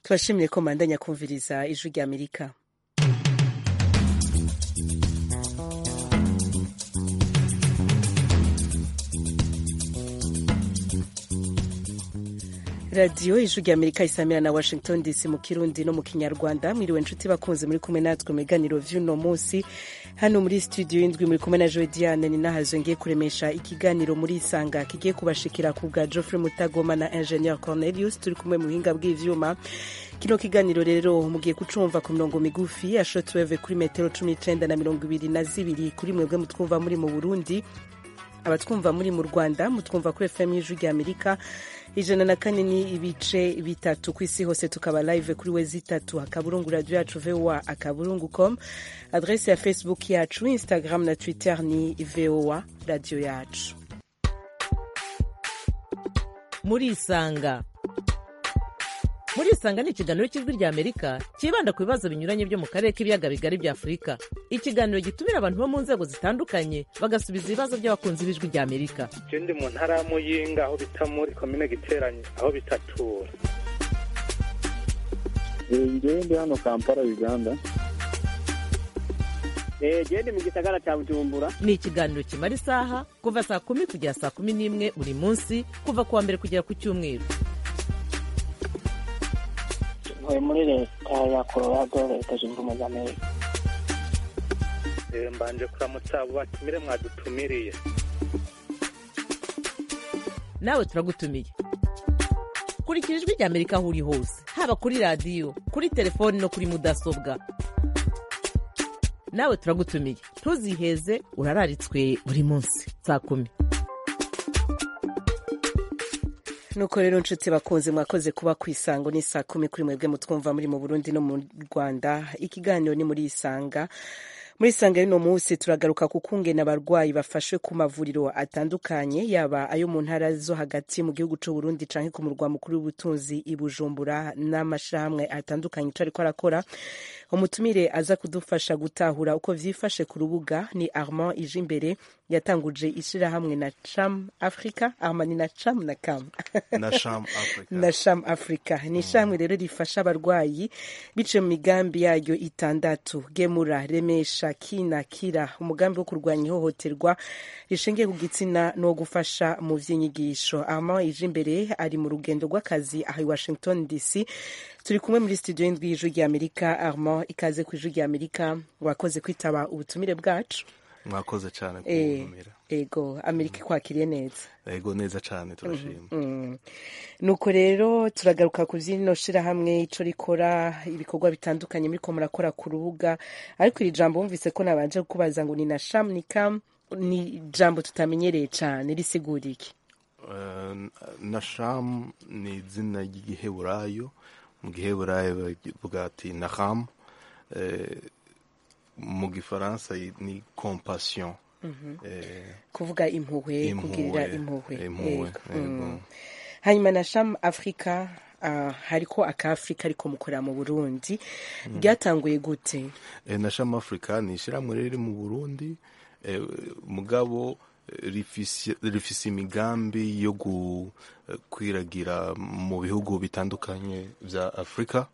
tubashimire ko mandanya kumviriza ijwi rya amerika radiyo ijwi rya amerika isamira na washington dc mu kirundi no mu kinyarwanda mwiriwe nshuti bakunze muri kumwe natwe mu biganiro vy'uno munsi hano muri studio y'indwi muri kumwe na joe diane ni nahazo ngiye kuremesha ikiganiro muri isanga kigiye kubashikira ku bwa geoffrey mutagoma na ingenieur cornelius turi kumwe mu buhinga bw'ivyuma kino kiganiro rero mugiye kucumva ku mirongo migufi ya shortwave kuri metero cumi n'icenda na mirongo ibiri na zibiri kuri mwebwe mutwumva muri mu burundi abatwumva muri mu rwanda mutwumva kuri fm y'ijwi rya amerika ijana na kane ni ibice bitatu ku isi hose tukaba live kuri we zitatu akaburungu radio yacu voa akaburungu com adrese ya facebook yacu instagram na twitter ni voa radio yacu muri isanga muri isanga ni ikiganiro cy'ijwi rya amerika cyibanda ku bibazo binyuranye byo mu karere k'ibiyaga bigari bya afurika ikiganiro gitumira abantu bo mu nzego zitandukanye bagasubiza ibibazo by'abakunzi b'ijwi rya amerika je ndi mu ntara ya muyinga aho bita muri komine giteranye aho bitatura ngewe ndi hano kampala uganda gende mu gisagara cya bujumbura ni ikiganiro kimara isaha kuva saa kumi kugera saa kumi n'imwe buri munsi kuva ku wa mbere kugera ku cyumweru ntuye muri leta ya colorado leta zunze ubumwe za amerika Eh, mbanje kuramutsa abo batumire mwadutumiriye nawe turagutumiye kurikira ijwi rya amerika aho uri hose haba kuri radiyo kuri telefoni no kuri mudasobwa nawe turagutumiye ntuziheze urararitswe buri munsi saa kumi nuko rero nshuti bakunze mwakoze kuba ku isango ni saa kumi kuri mwebwe mutwumva muri mu burundi no mu rwanda ikiganiro ni muri isanga muri isanga y'uno munsi turagaruka ku kungena abarwayi bafashwe ku mavuriro atandukanye yaba ayo mu ntara zo hagati mu gihugu c'u Burundi canke ku murwa mukuru w'ubutunzi i Bujumbura n'amashirahamwe atandukanye ico ariko arakora umutumire aza kudufasha gutahura uko vyifashe ku rubuga ni Armand Ijimbere yatanguje ishirahamwe na Cham Africa Armand ni na Cham na Cam na sham africa na Sham Africa ni ishamwe rero rifasha abarwayi biciye mu migambi yaryo itandatu gemura remesha kina kira umugambi wo kurwanya ihohoterwa rishingiye ku gitsina no gufasha mu vy'inyigisho Armand Ijimbere ari mu rugendo rw'akazi aha i Washington DC turi kumwe muri studio y'indwi y'ijwi rya Amerika Armand ikaze ku ijwi rya Amerika wakoze kwitaba ubutumire bwacu mwakoze cyane Eh, kuntumira ego Amerika ikwakiriye neza yego neza cyane turashima Mm. nuko rero turagaruka ku vy'ino shirahamwe ico rikora ibikorwa bitandukanye muriko murakora ku rubuga ariko iri jambo wumvise ko nabanje kukubaza ngo ni na sham ni kam ni jambo tutamenyereye cane risigura iki Eh, na sham ni izina ry'igiheburayo mu giheburayo bavuga ati naham Eh, mu gifaransa ni compassion Eh, kuvuga impuhwe Impuhwe, kugirira impuhwe impuhwe, Ego. ego. Mm. hanyuma na sham africa uh, hariko aka africa ariko mukorera mu burundi ryatanguye gute Eh, na sham africa ni ishyirahamwe riri mu burundi eh, mugabo eh, rifise rifise imigambi yo gukwiragira mu bihugu bitandukanye vya afurika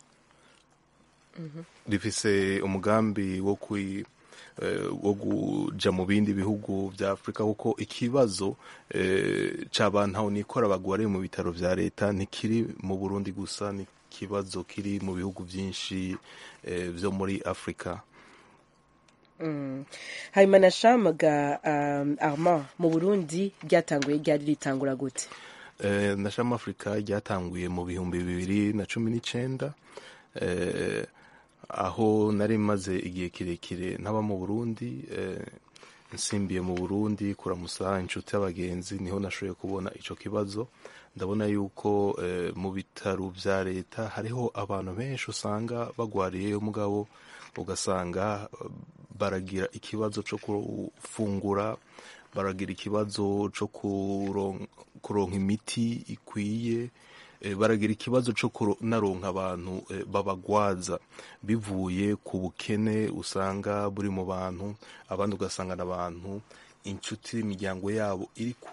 rifise umugambi wo kwi eh, wo kuja mu bindi bihugu vya afurika kuko ikibazo eh, c'abantu aho nikora bagwariye mu bitaro vya leta ntikiri mu burundi gusa ni ikibazo kiri mu bihugu vyinshi eh, vyo muri afurika Mm. hanyuma na sham ga um, armand mu burundi ryatanguye ryari ritangura gute Eh, na shama africa ryatanguye mu bihumbi bibiri na cumi n'icenda eh, aho nari maze igihe kirekire ntaba mu burundi eh, nsimbiye mu burundi kuramusa inshuti y'abagenzi niho nashoboye kubona ico kibazo ndabona yuko eh, mu bitaro vya leta hariho abantu benshi usanga bagwariyeyo mugabo ugasanga eh, baragira ikibazo co gufungura baragira ikibazo co kuron- kuronka imiti ikwiye eh, baragira ikibazo co kunaronka abantu eh, babagwaza bivuye ku bukene usanga buri mu bantu abandi ugasanga n'abantu inshuti imiryango yabo iri kure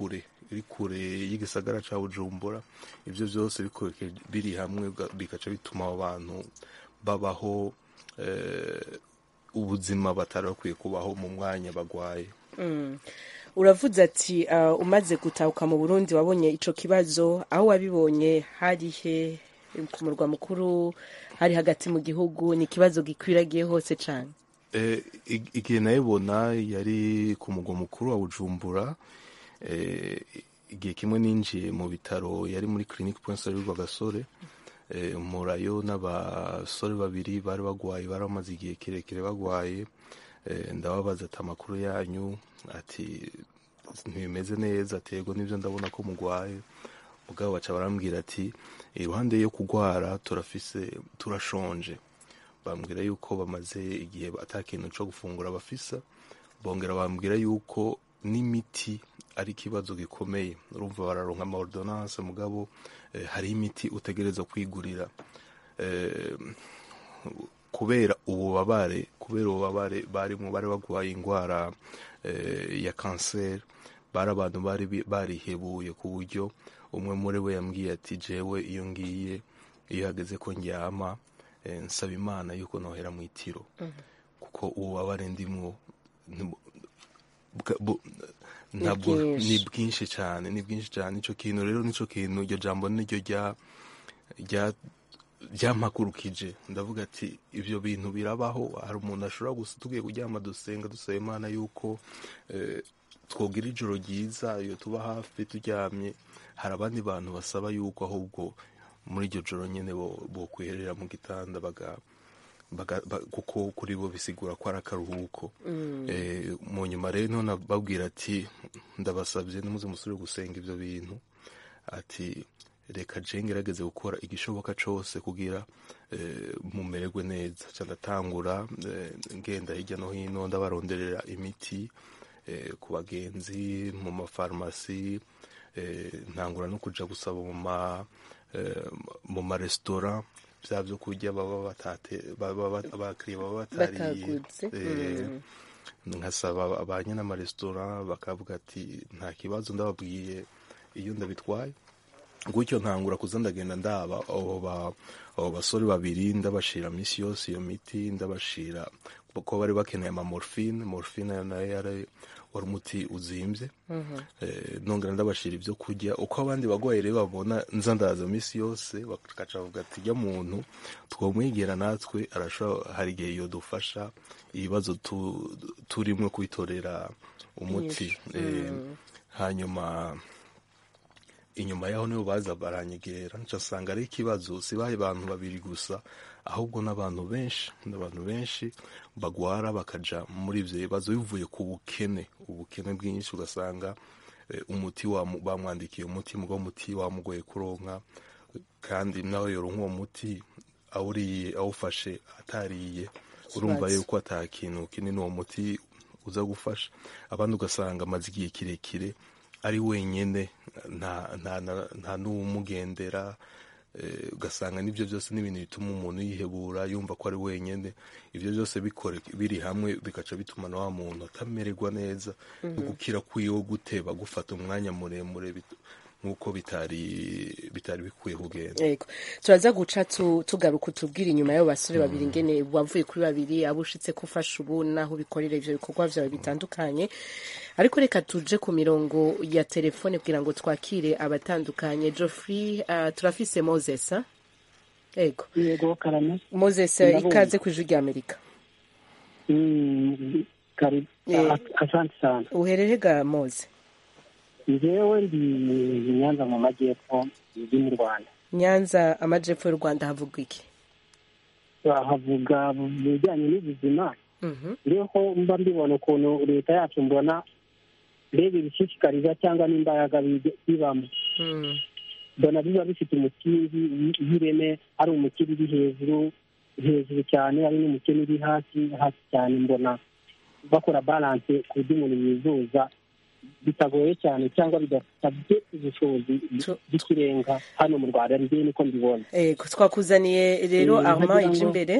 iri kure y'igisagara ca bujumbura ivyo vyose bikoreke biri hamwe ga- bikaca bituma abo bantu babaho eh, ubuzima batari bakwiye kubaho mu mwanya bagwaye uravuze ati uh, umaze gutahuka mu burundi wabonye ico kibazo aho wabibonye hari he ku murwa mukuru hari hagati mu gihugu ni ikibazo gikwiragiye hose cane Eh, ig- igihe nayibona yari ku mugwa mukuru wa bujumbura eh, igihe kimwe ninjiye mu bitaro yari muri clinique point salut rwagasore eh, murayo n'abasore babiri bari bagwaye bari bamaze igihe kirekire bagwaye eh, ndababaza ati amakuru yanyu ati ntibimeze neza ati yego nivyo ndabona ko mugwaye mugabo baca barambwira ati iruhande yo kugwara turafise turashonje bambwira yuko bamaze igihe ata kintu co gufungura bafisa bongera bambwira yuko n'imiti ari ikibazo gikomeye urumva bararonka ama ordonnance mugabo eh, hariho imiti utegereza kwigurira eh, kubera ububabare kubera ububabare barimwo bari bagwaye ingwara eh, ya kanseri bari abantu bari bi- barihebuye ku buryo umwe muri bo yambwiye ati jewe iyo ngiye iyo hageze ko ndyama eh, nsaba imana yuko nohera mu itiro kuko ububabare ndimwo ntibu- bwa- bu- ntabwo bwinshi. ni bwinshi cyane ni bwinshi cyane ico kintu rero nico kintu iryo jambo niryo rya rya ryampagurukije ndavuga ati ibyo bintu birabaho hari umuntu ashobora gusa tugiye kuryama dusenga dusaba imana yuko eh, twogira ijoro ryiza iyo tuba hafi turyamye hari abandi bantu basaba yuko ahubwo muri iryo joro nyine bo- bokwiherera mu gitanda baga baga- ba- kuko kuri bo bisigura ko ari akaruhuko Eh, mu nyuma rero none babwira ati ndabasabye nimuze musubire gusenga ibyo bintu ati reka je ngerageze gukora igishoboka cose kugira eh, mumererwe neza ca ndatangura eh, ngenda hirya no hino ndabaronderera imiti eh, ku bagenzi mu mafarumasi eh, ntangura no kuja gusaba mu ma eh, mu maresitora vya vyo kurya baba batate baba bat- abakiriya baba batariye Bataguze. Eh, nkasaba abanye n'amaresitora bakavuga ati nta kibazo ndababwiye iyo ndabitwaye gutyo nkangura kuza ndagenda ndaba abo ba- abo basore babiri ndabashira misi yose iyo miti ndabashira ko bari bakeneye ama morphine morphine nayo yari wari umuti uzimvye Eh, nongera ndabashira ibyo kurya uko abandi bagwayi rero babona nza ndaza misi yose bakaca bavuga ati jya muntu twomwegera natwe arashobora hari igihe yodufasha ibibazo tu- turimwo kwitorera umuti Eh, hanyuma inyuma yaho nibo baza baranyegera nca nsanga ari ikibazo sibaye abantu babiri gusa ahubwo n'abantu benshi n'abantu benshi bagwara bakaja muri ivyo bibazo bivuye ku bukene ubukene bwinshi ugasanga eh, umuti wamu- bamwandikiye umuti mugo umuti wamugoye kuronka kandi nawe yoronka uwo muti awuriye awufashe atariye urumva Ikibazo. yuko ata kintu kinini uwo muti uza gufasha abandi ugasanga amaze igihe kirekire ari wenyene nta nta nta- nta n'uwumugendera eh, ugasanga n'ibyo byose ni ibintu bituma umuntu yihebura yumva ko ari wenyene ibyo byose bikore biri hamwe bigaca bituma na wa muntu atamererwa neza gukira kwiwe guteba gufata umwanya muremure bit- nk'uko bitari bitari bikwiye kugenda yego turaza guca tu- tugaruka utubwira inyuma y'abo basore babiri ngene wavuye kuri babiri abo ushitse ko ufasha ubu naho ubikorera ivyo bikorwa vyawe bitandukanye ariko reka tuje ku mirongo ya telefone kugira ngo twakire abatandukanye Geoffrey uh, turafise Moses ah? yego yego karame Moses Ndabumva. ikaze ku ijwi rya Amerika Mm, karibu Eh. A- asante sana uherere ga Mose njyewe ndi nyanza mu majyepfo ndi mu rwanda Nyanza amajepfo y'u Rwanda havuga iki havuga mu bijyanye n'ubuzima Mhm. rero mba mbibona ukuntu leta yacu mbona mbega ibishishikariza cyangwa n'imbaraga bige- bibamo Mm. mbona biba bifite umukingi w'ireme ari umukiri uri hejuru hejuru cyane ari n'umukene uri hasi hasi cyane mbona bakora balance ku buryo umuntu yivuza bitagoye cyane cyangwa bidasabye ubushobozi Tu- bw'ikirenga hano mu rwanda njyewe niko mbibona Yego twakuzaniye rero Eh, Armand nkagira ije ngo- imbere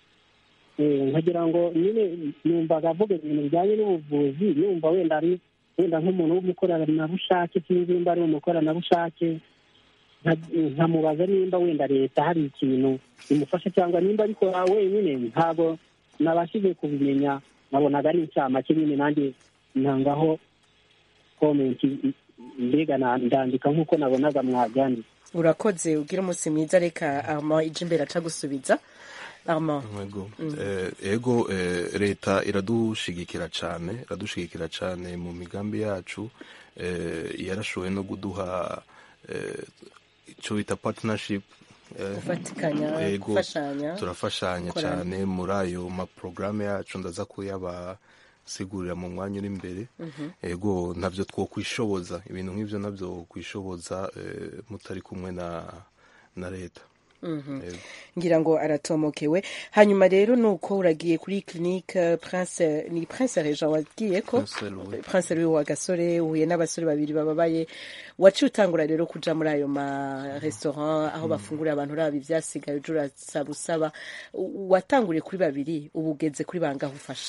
Eh, nkagira ngo nyine numvaga avuga ibintu bijyanye n'ubuvuzi numva wenda ari wenda nk'umuntu w'umukoranabushake sinzi nimba ari umukoranabushake nka- nkamubaza nimba wenda leta hari ikintu imufasha cyangwa nimba abikora wenyine ntabwo nabashije kubimenya nabonaga ari incamake nyine nanjye ntangaho komenti mbega na- ndandika nk'uko nabonaga mwabyanditse urakoze ugira umunsi mwiza reka ama ije imbere aca gusubiza ama Ego, eh, ego eh, leta iradushigikira cyane iradushigikira cyane mu migambi yacu eh, yarashoboye no kuduha eh, icyo bita partnership eh, gufatikanya Ego, gufashanya turafashanya gukorana. cyane muri ayo maporogaramu yacu ndaza kuyabasigurira mu mwanya uri imbere ego ntabyo twokwishoboza ibintu nk'ibyo nabyo kwishoboza eh, mutari kumwe na na leta Ego. ngira ngo aratomokewe hanyuma rero nuko uragiye kuri clinique prince ni prince regent wagiye ko Prince Louis. prince Louis wa gasore uhuye n'abasore babiri bababaye waciye utangura rero kuja muri ayo ma restaurant aho bafungurira abantu uraba ivyasigaye uje urasaba usaba U- watanguriye kuri babiri ubu ugeze kuri bangahe ufasha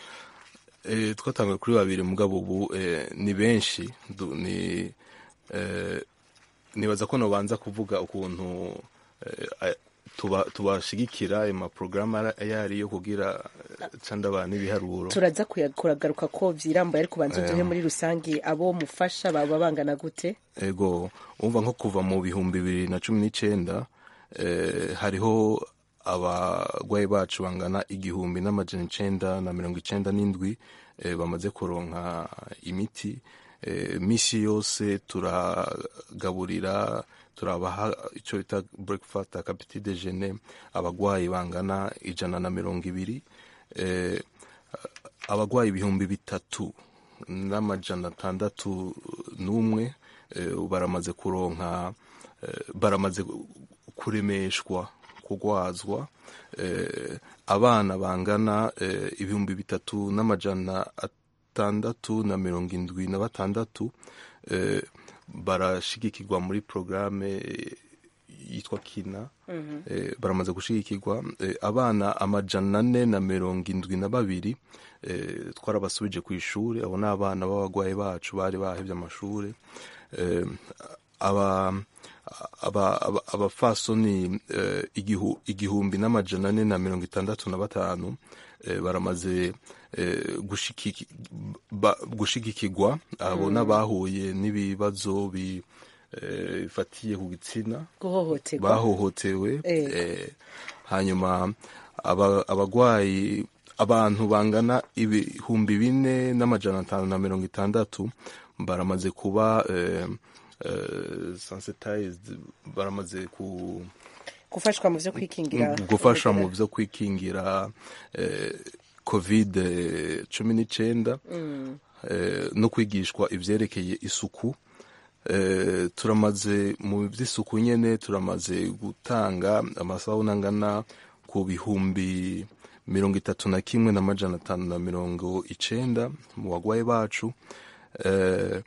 Eh, twatanguye kuri babiri mugabo ubu eh, ni benshi Du- ni eh, nibaza ko nobanza kuvuga ukuntu eh, a- tuba- tubashigikira ayo maporogaramu ara- ayo ariyo kugira eh, ca ndaba n'ibiharuro turaza kuya- kuragaruka ko vyirambuye ariko banza uduhe muri rusange abo mufasha baba bangana gute ego umva nko kuva mu bihumbi bibiri na cumi n'icenda eh, hariho abarwayi bacu bangana igihumbi n'amajana icenda na mirongo icenda n'indwi eh, bamaze kuronka imiti eh, misi yose turagaburira turabaha icyo bita breakfast akapiti dejeuner abagwayi bangana ijana na mirongo ibiri eh, abagwayi ibihumbi bitatu n'amajana atandatu n'umwe eh, baramaze kuronka eh, baramaze kuremeshwa kugwazwa eh, abana bangana eh, ibihumbi bitatu n'amajana atandatu na mirongo indwi na batandatu eh, barashigikirwa muri porogaramu yitwa kina eh, baramaze gushigikirwa eh, abana amajana ane na mirongo indwi na babiri eh, twarabasubije ku ishuri abo ni abana b'abagwayi bacu bari bahevye amashuri eh, aba aba- aba- abafasoni eh, igihu- igihumbi n'amajana ane na mirongo itandatu na batanu eh, baramaze eh, gushikiki- ba- gushigikirwa abo n'abahuye n'ibibazo bi- eh, bifatiye ku gitsina guhohoterwa bahohotewe Eh. eh, hanyuma aba- abagwayi abantu bangana ibihumbi bine n'amajana atanu na mirongo itandatu baramaze kuba eh, eh, sensitized baramaze ku gufashwa mu vyo kwikingira gufasha mu vyo kwikingira eh, covid cumi n'icenda eh, no kwigishwa ivyerekeye isuku eh, turamaze mu vy'isuku nyene turamaze gutanga amasabuni angana ku bihumbi mirongo itatu na kimwe n'amajana atanu na mirongo icenda mu bagwayi bacu eh,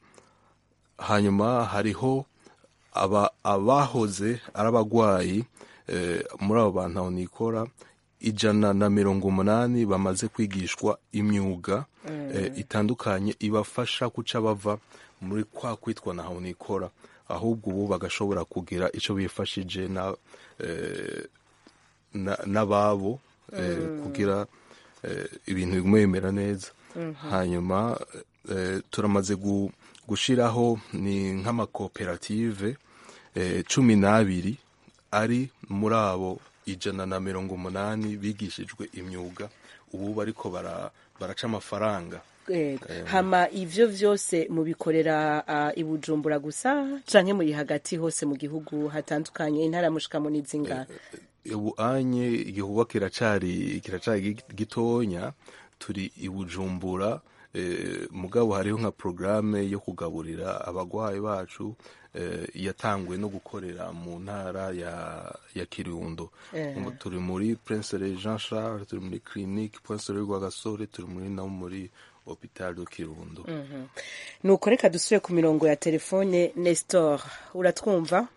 hanyuma hariho aba abahoze ari abagwayi eh, muri abo bantu aho nikora ijana na mirongo umunani bamaze kwigishwa imyuga eh, itandukanye ibafasha guca bava muri kwa kwitwa na aho nikora ahubwo ubu bagashobora kugira ico bifashije na eh, na- n'ababo eh, kugira eh, ibintu bigume bimera neza hanyuma eh, turamaze gu- gushiraho ni nk'amakoperative eh, cumi n'abiri ari muri abo ijana na mirongo umunani bigishijwe imyuga ubu bariko bara- baraca amafaranga Yego. hama ivyo vyose mubikorera uh, i Bujumbura gusa canke muri hagati hose mu gihugu hatandukanye intara mushikamo n'izingana ubu anye igihugu kiracari kiracari gi- gitonya turi i Bujumbura eh, mugabo hariho nka programme yo kugaburira abagwayi bacu eh, yatanguwe no gukorera mu ntara ya ya Kirundo Eh. Ubu turi muri Prince Jean Charles turi muri clinique Prince Rwagasore turi muri no muri hopital de Kirundo nuko reka dusubire ku mirongo ya telefone Nestor uratwumva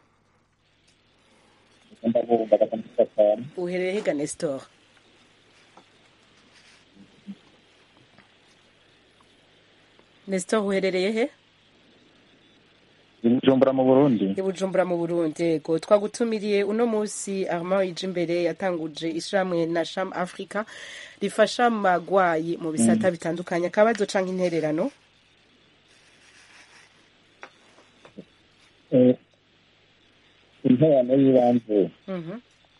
ndabumva gatandatu cyane uherereye hega Nestor nestor uherereye he i bujumbura mu burundi i bujumbura mu burundi yego twagutumiriye uno munsi armand ije imbere yatanguje ishyirahamwe na sham africa rifasha amagwayi mu bisata bitandukanye akabazo canke intererano Eh, interano y'ibanze Mhm.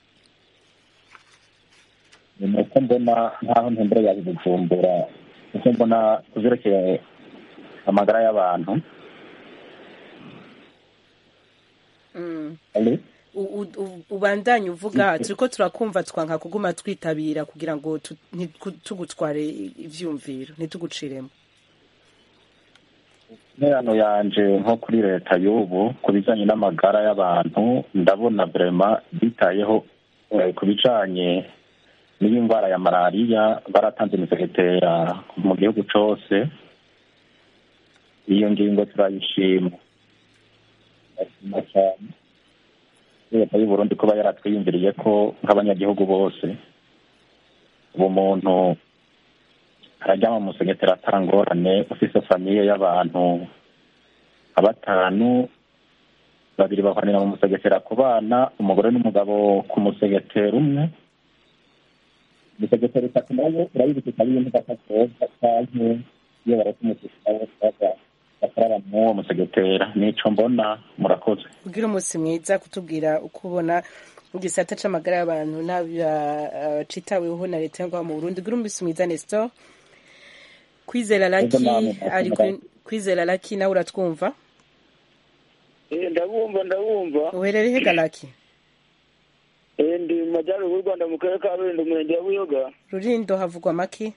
ni uko mbona nk'aho ntembere yaje bujumbura uko mbona ku vyerekeye amagara y'abantu Mm. Allo? U- u- u- ubandanye uvuga turiko turakumva twanka kuguma twitabira kugira ngo tu- ntiku- tugutware ivyumviro ntituguciremo interano yanje nko kuri leta y'ubu ku bijanye n'amagara y'abantu ndabona vrema bitayeho eh, ku bijanye n'iyi ndwara ya malariya baratanze imisegetera mu gihugu cose iyo ngingo turayishima ndashima cyane leta y'uburundi kuba yaratwiyumviriye ko nk'abanyagihugu bose ubumuntu araryama mu musegetera atangorane ufise famiye y'abantu nka batanu babiri bahwanira mu musegetera ku bana umugore n'umugabo ku musegetera umwe imisegetera itatu nayo urayibika ikaba ibintu gatakoza canke iyo bareka umusegetera wose baza bakarara mw'uwo musegetera nico mbona murakoze kugira umunsi mwiza kutubwira uko ubona igisata c'amagara y'abantu n'abacitaweho na leta yo ngaho mu burundi kugira umunsi mwiza nestor kwizera laki Ego namwe, ari kuri- kwizera laki nawe uratwumva Eh, ndabumva ndabumva uherereye he galaki Eh, ndi mu majyaruguru y'u rwanda mu karere ka rulindo umurenge wa buyoga rurindo havugwa maki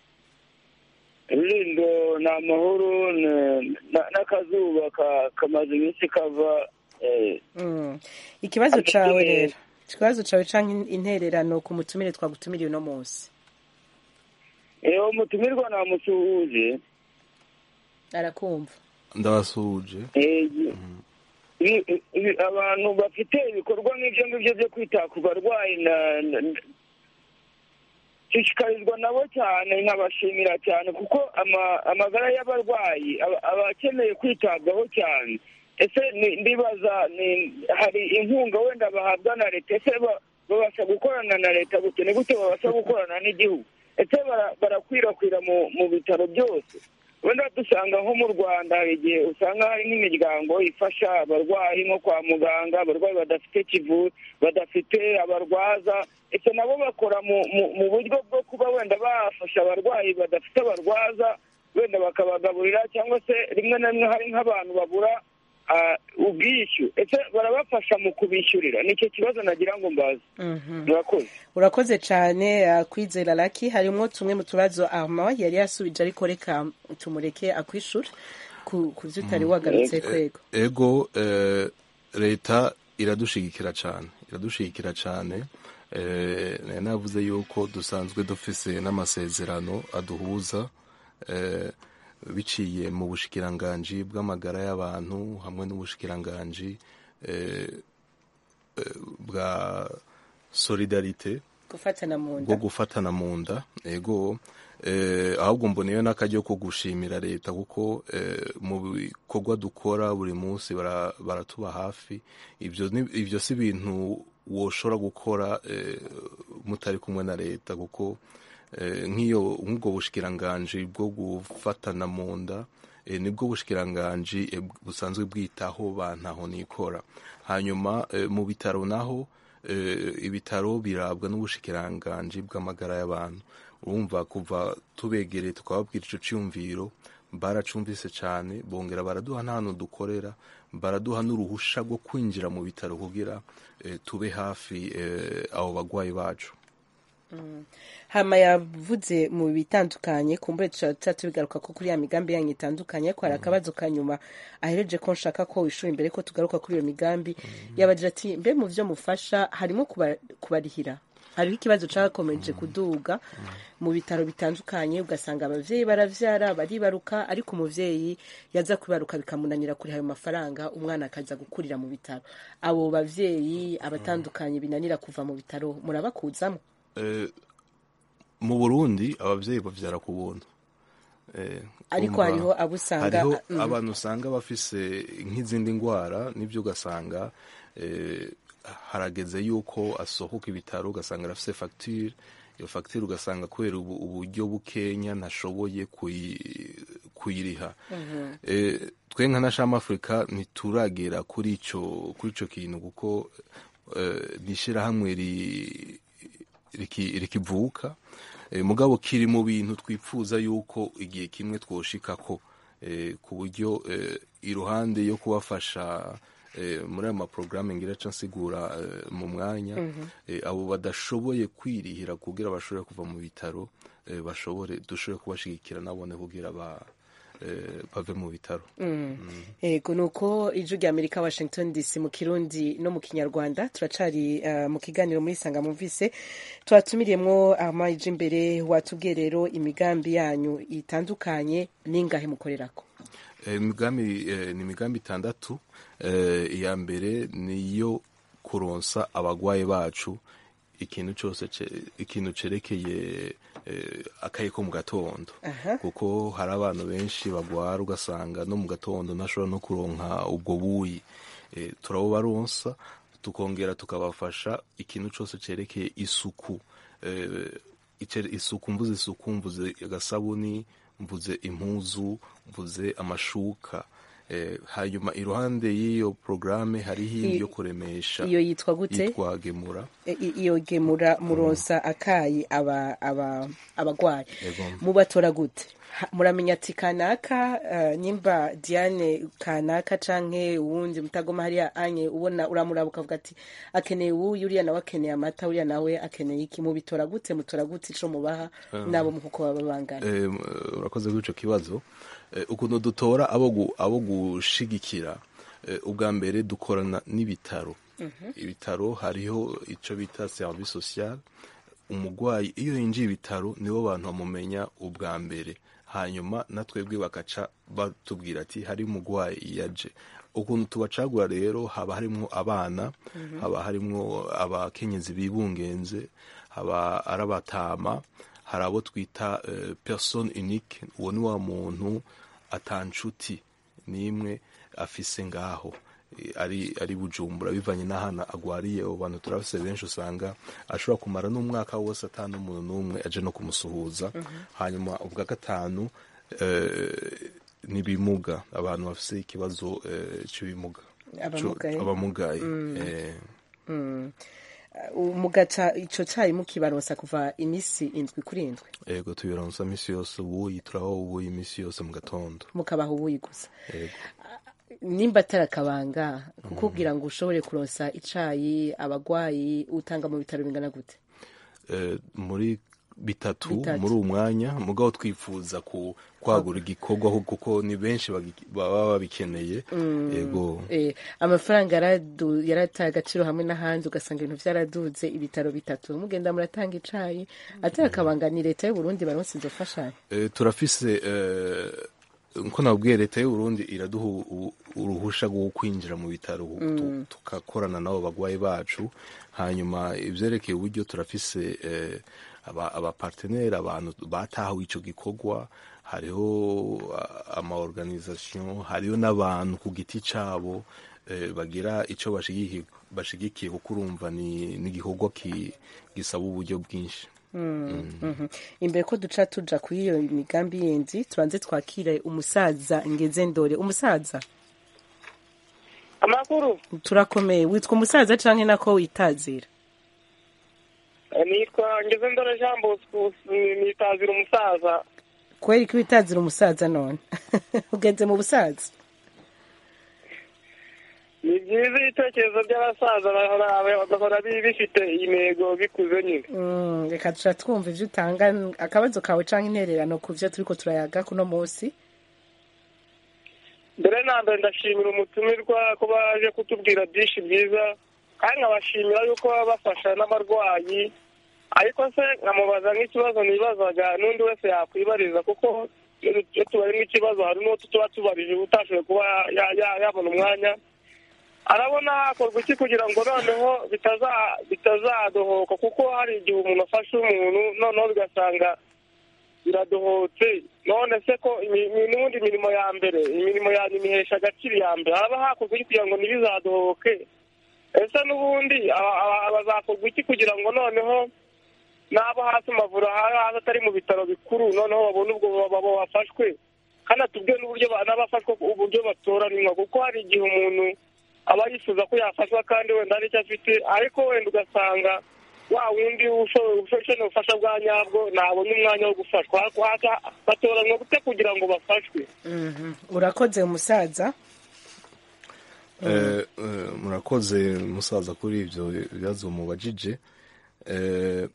rulindo ni amahoro ne- na- n'akazuba ka- kamaze iminsi kava eh, Mm. ikibazo Ati, cawe eh, rero ikibazo cawe canke intererano ku mutumire twagutumiriye uno munsi eh, umutumirwa namusuhuje arakumva ndabasuhuje Eh, ibi- ibi- abantu bafite ibikorwa nk'ibyo ngibyo byo kwita ku barwayi na- na- nshishikarizwa nabo cyane nkabashimira cyane kuko ama- amagara y'abarwayi aba aba akeneye kwitabwaho cyane ese ni- ndibaza ni- hari inkunga wenda bahabwa na leta ese ba- babasha gukorana na leta gute ni gute babasha gukorana n'igihugu ese bara- barakwirakwira mu mu bitaro byose wenda dusanga nko mu rwanda hari igihe usanga hari nk'imiryango ifasha abarwayi nko kwa muganga abarwayi badafite kivu badafite abarwaza ese nabo bakora mu mu- mu buryo bwo kuba wenda bafasha abarwayi badafite abarwaza wenda bakabagaburira cyangwa se rimwe na rimwe hari nk'abantu babura ah, ubwishyu ese barabafasha mu kubishyurira nicyo kibazo nagira ngo mbaze Mhm. murakoze urakoze cyane uh, kwizera laki harimwo tumwe mu tubazo armand yari yasubije ariko reka tumureke akwishura ku ku vyo utari wagarutse kwego ego eh, leta iradushigikira cyane iradushigikira cyane eh, nari navuze yuko dusanzwe dufise n'amasezerano aduhuza eh, biciye mu bushikiranganji bw'amagara y'abantu hamwe n'ubushikiranganji eh, eh, bwa solidarite gufatana mu bwo nda gufatana mu nda ego eh, ahubwo mboneyeho n'akaryo ko gushimira leta kuko eh, mu bikorwa dukora buri munsi bara- baratuba hafi ivyo ni- ivyo si ibintu woshobora gukora eh, mutari kumwe na leta kuko eh, nk'iyo nk'ubwo bushikiranganji bwo gufatana mu nda eh, nibwo bushikiranganji eh, busanzwe bwitaho bantaho nikora hanyuma eh, mu bitaro naho eh, ibitaro birabwa n'ubushikiranganji bw'amagara y'abantu urumva kuva tubegereye tukababwira ico ciyumviro baracumvise cane bongera baraduha n'ahantu dukorera baraduha n'uruhusha rwo kwinjira mu bitaro kugira eh, tube hafi eh, abo bagwayi bacu hama yavuze mu bitandukanye kumbure tuca tubigaruka ko kuri ya migambi yanyu itandukanye ko hari akabazo ka nyuma ahereje ko nshaka ko wishura imbere ko tugaruka kuri iyo migambi yabagira ati mbe mu vyo mufasha harimo kuba- kubarihira hariho ikibazo cakomeje kuduga mu bitaro bitandukanye ugasanga abavyeyi baravyara baribaruka ariko umuvyeyi yaza kwibaruka bikamunanira kuriha ayo mafaranga umwana akaza gukurira mu bitaro abo bavyeyi abatandukanye binanira kuva mu bitaro murabakuzamo Eh, mu burundi abavyeyi bavyara ku buntu Eh, ariko kumva- hariho abo usanga hariho mm, abantu usanga bafise nk'izindi ndwara n'ibyo ugasanga eh, harageze yuko asohoka ibitaro ugasanga arafise fagitire iyo fagitire ugasanga kubera ubu- uburyo bukenya ntashoboye kuyi- kuyiriha Eh, twe nka na shama afurika ntituragera kuri ico kuri ico kintu kuko eh, ni ishirahamwe ri- riki- rikivuka Eh, mugabo kiri mu bintu twifuza yuko igihe kimwe twoshikako eh, ku buryo eh, iruhande yo kubafasha eh, muri ayo maporogaramu ngira ca nsigura eh, mu mwanya eh, abo badashoboye kwirihira kugira bashobore kuva mu bitaro eh, bashobore dushobore kubashigikira nabone kugira ba eh, bave mu bitaro yego ni uko ijwi rya amerika washington dc mu kirundi no mu kinyarwanda turacari uh, mu kiganiro muri sanga mumvise twatumiriyemwo amaje imbere watubwiye rero imigambi yanyu itandukanye n'ingahe mukorerako Eh, imigambi eh, ni imigambi itandatu eh, iya mbere niyo kuronsa abagwayi bacu ikintu cyose ce- ikintu cerekeye eh, akaye ko mu gatondo Aha. kuko hari abantu benshi bagwara ugasanga no mu gatondo ntashobora no kuronka ubwo buyi eh, turabubaronsa tukongera tukabafasha ikintu cyose cerekeye isuku eh, icere- isuku mvuze isuku mvuze agasabuni mvuze impuzu mvuze amashuka eh, hanyuma iruhande y'iyo porogaramu hariho iyindi I- yo kuremesha iyo yitwa gute yitwa gemura E- i- iyo gemura muronsa akayi aba aba abagwayi Yego. mubatora gute Ha- muramenya ati kanaka uh, nyimba diane kanaka canke uwundi mutagoma hariya anye ubona uramuraba ukavuga ati akeneye uwuyu uriya nawe akeneye amata uriya nawe akeneye iki mubitora gute mutora gute ico mubaha nabo mu kuko baba bangana Eh, m- urakoze kuri ico kibazo Eh, ukuntu dutora abo gu- abo gushigikira eh, ubwa mbere dukorana n'ibitaro ibitaro hariho ico bita service social umugwayi iyo yinjiye ibitaro nibo bantu bamumenya ubwa mbere hanyuma na twebwe bakaca batubwira ati hari umugwayi yaje ukuntu tubacagura rero haba harimwo abana haba harimwo abakenyezi bibungenze haba ari abatama hari abo twita eh, person unique uwo ni wa muntu atanshuti n'imwe afise ngaho Eh, ari ari bujumbura bivanye n'ahantu agwariye abo bantu turafise benshi usanga ashobora kumara n'umwaka wose ata n'umuntu n'umwe aje no kumusuhuza hanyuma ubwa gatanu eh, n'ibimuga abantu bafise ikibazo eh, cy'ibimuga Abamugaye. Co- abamugaye eh, Uh, mugaca ico cayi mukibaronsa kuva imisi indwi kuri indwi ego tubironsa misi yose ubuyi turaho ubuyi imisi yose mu gatondo mukabaha ubuyi gusa ego nimba atari akabanga kukubwira ngo ushobore kuronsa icayi abagwayi utanga mu bitaro bingana gute eh, muri bitatu Bitatu. muri uwo mwanya mugabo twifuza ku kwagura igikorwa ahubwo kuko ni benshi bagi- baba babikeneye ego Eh, amafaranga yaradu- yarataye agaciro hamwe n'ahandi ugasanga ibintu vyaraduze ibitaro bitatu mugenda muratanga icayi atari akabanga ni leta y'uburundi baronse izo fashanyo Eh, turafise eh, nko nabwiye leta y'uburundi iraduha u- uruhusha rwo kwinjira mu bitaro tu- tugakorana n'abo bagwayi bacu hanyuma ivyerekeye uburyo turafise eh, aba- abapartenere abantu batahawe ico gikorwa hariho ah, ama organisation hariho n'abantu ku giti cabo eh, bagira ico bashigikiye bashigikiye kuko urumva ni ni igikorwa ki- gisaba uburyo bwinshi Mhm. imbere ko duca tuja kuri iyo migambi yindi tubanze twakire umusaza ngeze ndore umusaza amakuru turakomeye witwa umusaza canke nako witazira Eh, nitwa ngeze ndore jean bosco nitazira umusaza kweri ko witazira umusaza none ugeze mu busaza ni byiza ibitekerezo by'abasaza bahora bagahora bi- bifite intego bikuze nyine Mm, reka duca twumva ivyo utanga akabazo kawe canke intererano ku vyo turiko turayaga kuno munsi mbere na mbere ndashimira umutumirwa ko baje kutubwira byinshi byiza kandi nkabashimira yuko baba bafasha n'abarwayi ariko se nkamubaza nk'ikibazo nibazaga n'undi wese yakwibariza kuko iyo iyo tubarimo ikibazo hari n'uwo tuba tubarije utashoboye kuba ya- ya- yabona umwanya arabona hakorwa iki kugira ngo noneho bitaza- bitazadohoka kuko hari igihe umuntu afashe umuntu noneho bigasanga biradohotse none se ko imi- imi- n'ubundi imirimo ya mbere imirimo ya nyuma ihesha agaciro iya mbere haba hakorwa iki kugira ngo ntibizadohoke ese n'ubundi aba- aba- abazakorwa iki kugira ngo noneho n'abo hasi mu mavuriro hasi atari mu bitaro bikuru noneho babone ubwo baba bafashwe kandi atubwiye n'uburyo ba- n'abafashwe uburyo batoranywa kuko hari igihe umuntu aba yifuza ko yafashwa kandi wenda hari icyo afite ariko wenda ugasanga wa wundi usho- ukeneye ubufasha bwa nyabwo ntabona umwanya wo gufashwa Haka- haka- batoranywa gute kugira ngo bafashwe Mhm. urakoze umusaza Eh, eh, murakoze musaza kuri ibyo bibazo mubajije Eh,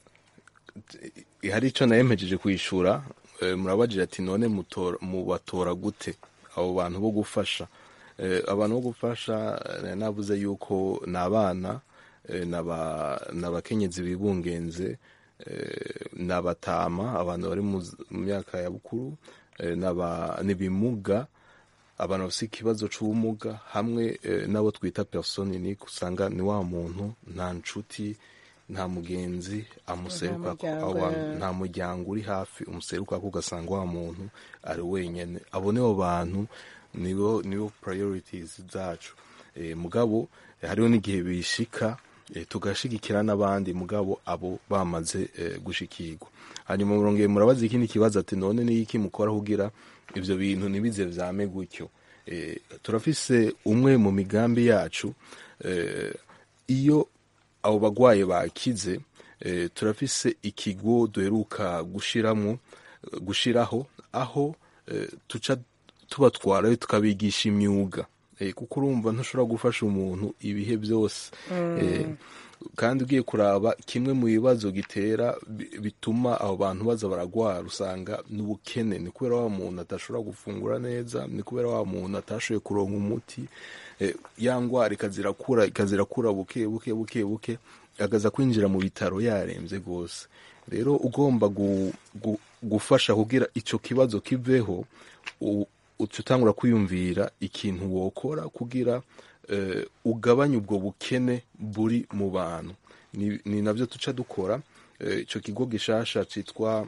t- hari icyo nayemejeje kwishyura eh, murabajije ati none mutora- mubatora gute abo bantu bo gufasha Eh, abantu bo gufasha eh, navuze yuko ni abana eh, n'aba- n'abakenyezi bibungenze eh, n'abatama abantu bari mu z- mu myaka ya bukuru eh, n'aba- n'ibimuga abantu bafite ikibazo cy'ubumuga hamwe eh, n'abo twita persone unique usanga ni wa muntu nta nshuti nta mugenzi amuseruka Nta muryango, awa- eh. nta muryango uri hafi umuseruka ko ugasanga wa muntu ari wenyine abo nibo bantu nibo nibo priorities zacu Eh, mugabo eh, hariho n'igihe bishika eh, tugashigikira n'abandi mugabo abo bamaze eh, gushikirwa hanyuma murongeye murabaza ikindi kibazo ati none ni iki mukora kugira ivyo bintu ntibize vyame gutyo Eh, turafise umwe mu migambi yacu eh, iyo abo bagwayi bakize eh, turafise ikigo duheruka gushiramwo gushiraho aho eh, tuca tubatwarayo tukabigisha imyuga Eh, kuko urumva ntushobora gufasha umuntu ibihe byose Eh, kandi ugiye kuraba kimwe mu bibazo gitera bi- bituma abo bantu baza baragwara usanga n'ubukene ni kubera wa muntu adashobora gufungura neza ni kubera wa muntu atashoboye kuronka umuti Eh, ya ngwara ikazirakura ikazirakura buke buke buke buke agaza kwinjira mu bitaro yarembye rwose rero ugomba gu, gu, gufasha kugira ico kibazo kiveho u- uca utangura kwiyumvira ikintu wokora kugira eh, ugabanye ubwo bukene buri mu bantu ni, ni navyo tuca dukora eh, ico kigo gishasha citwa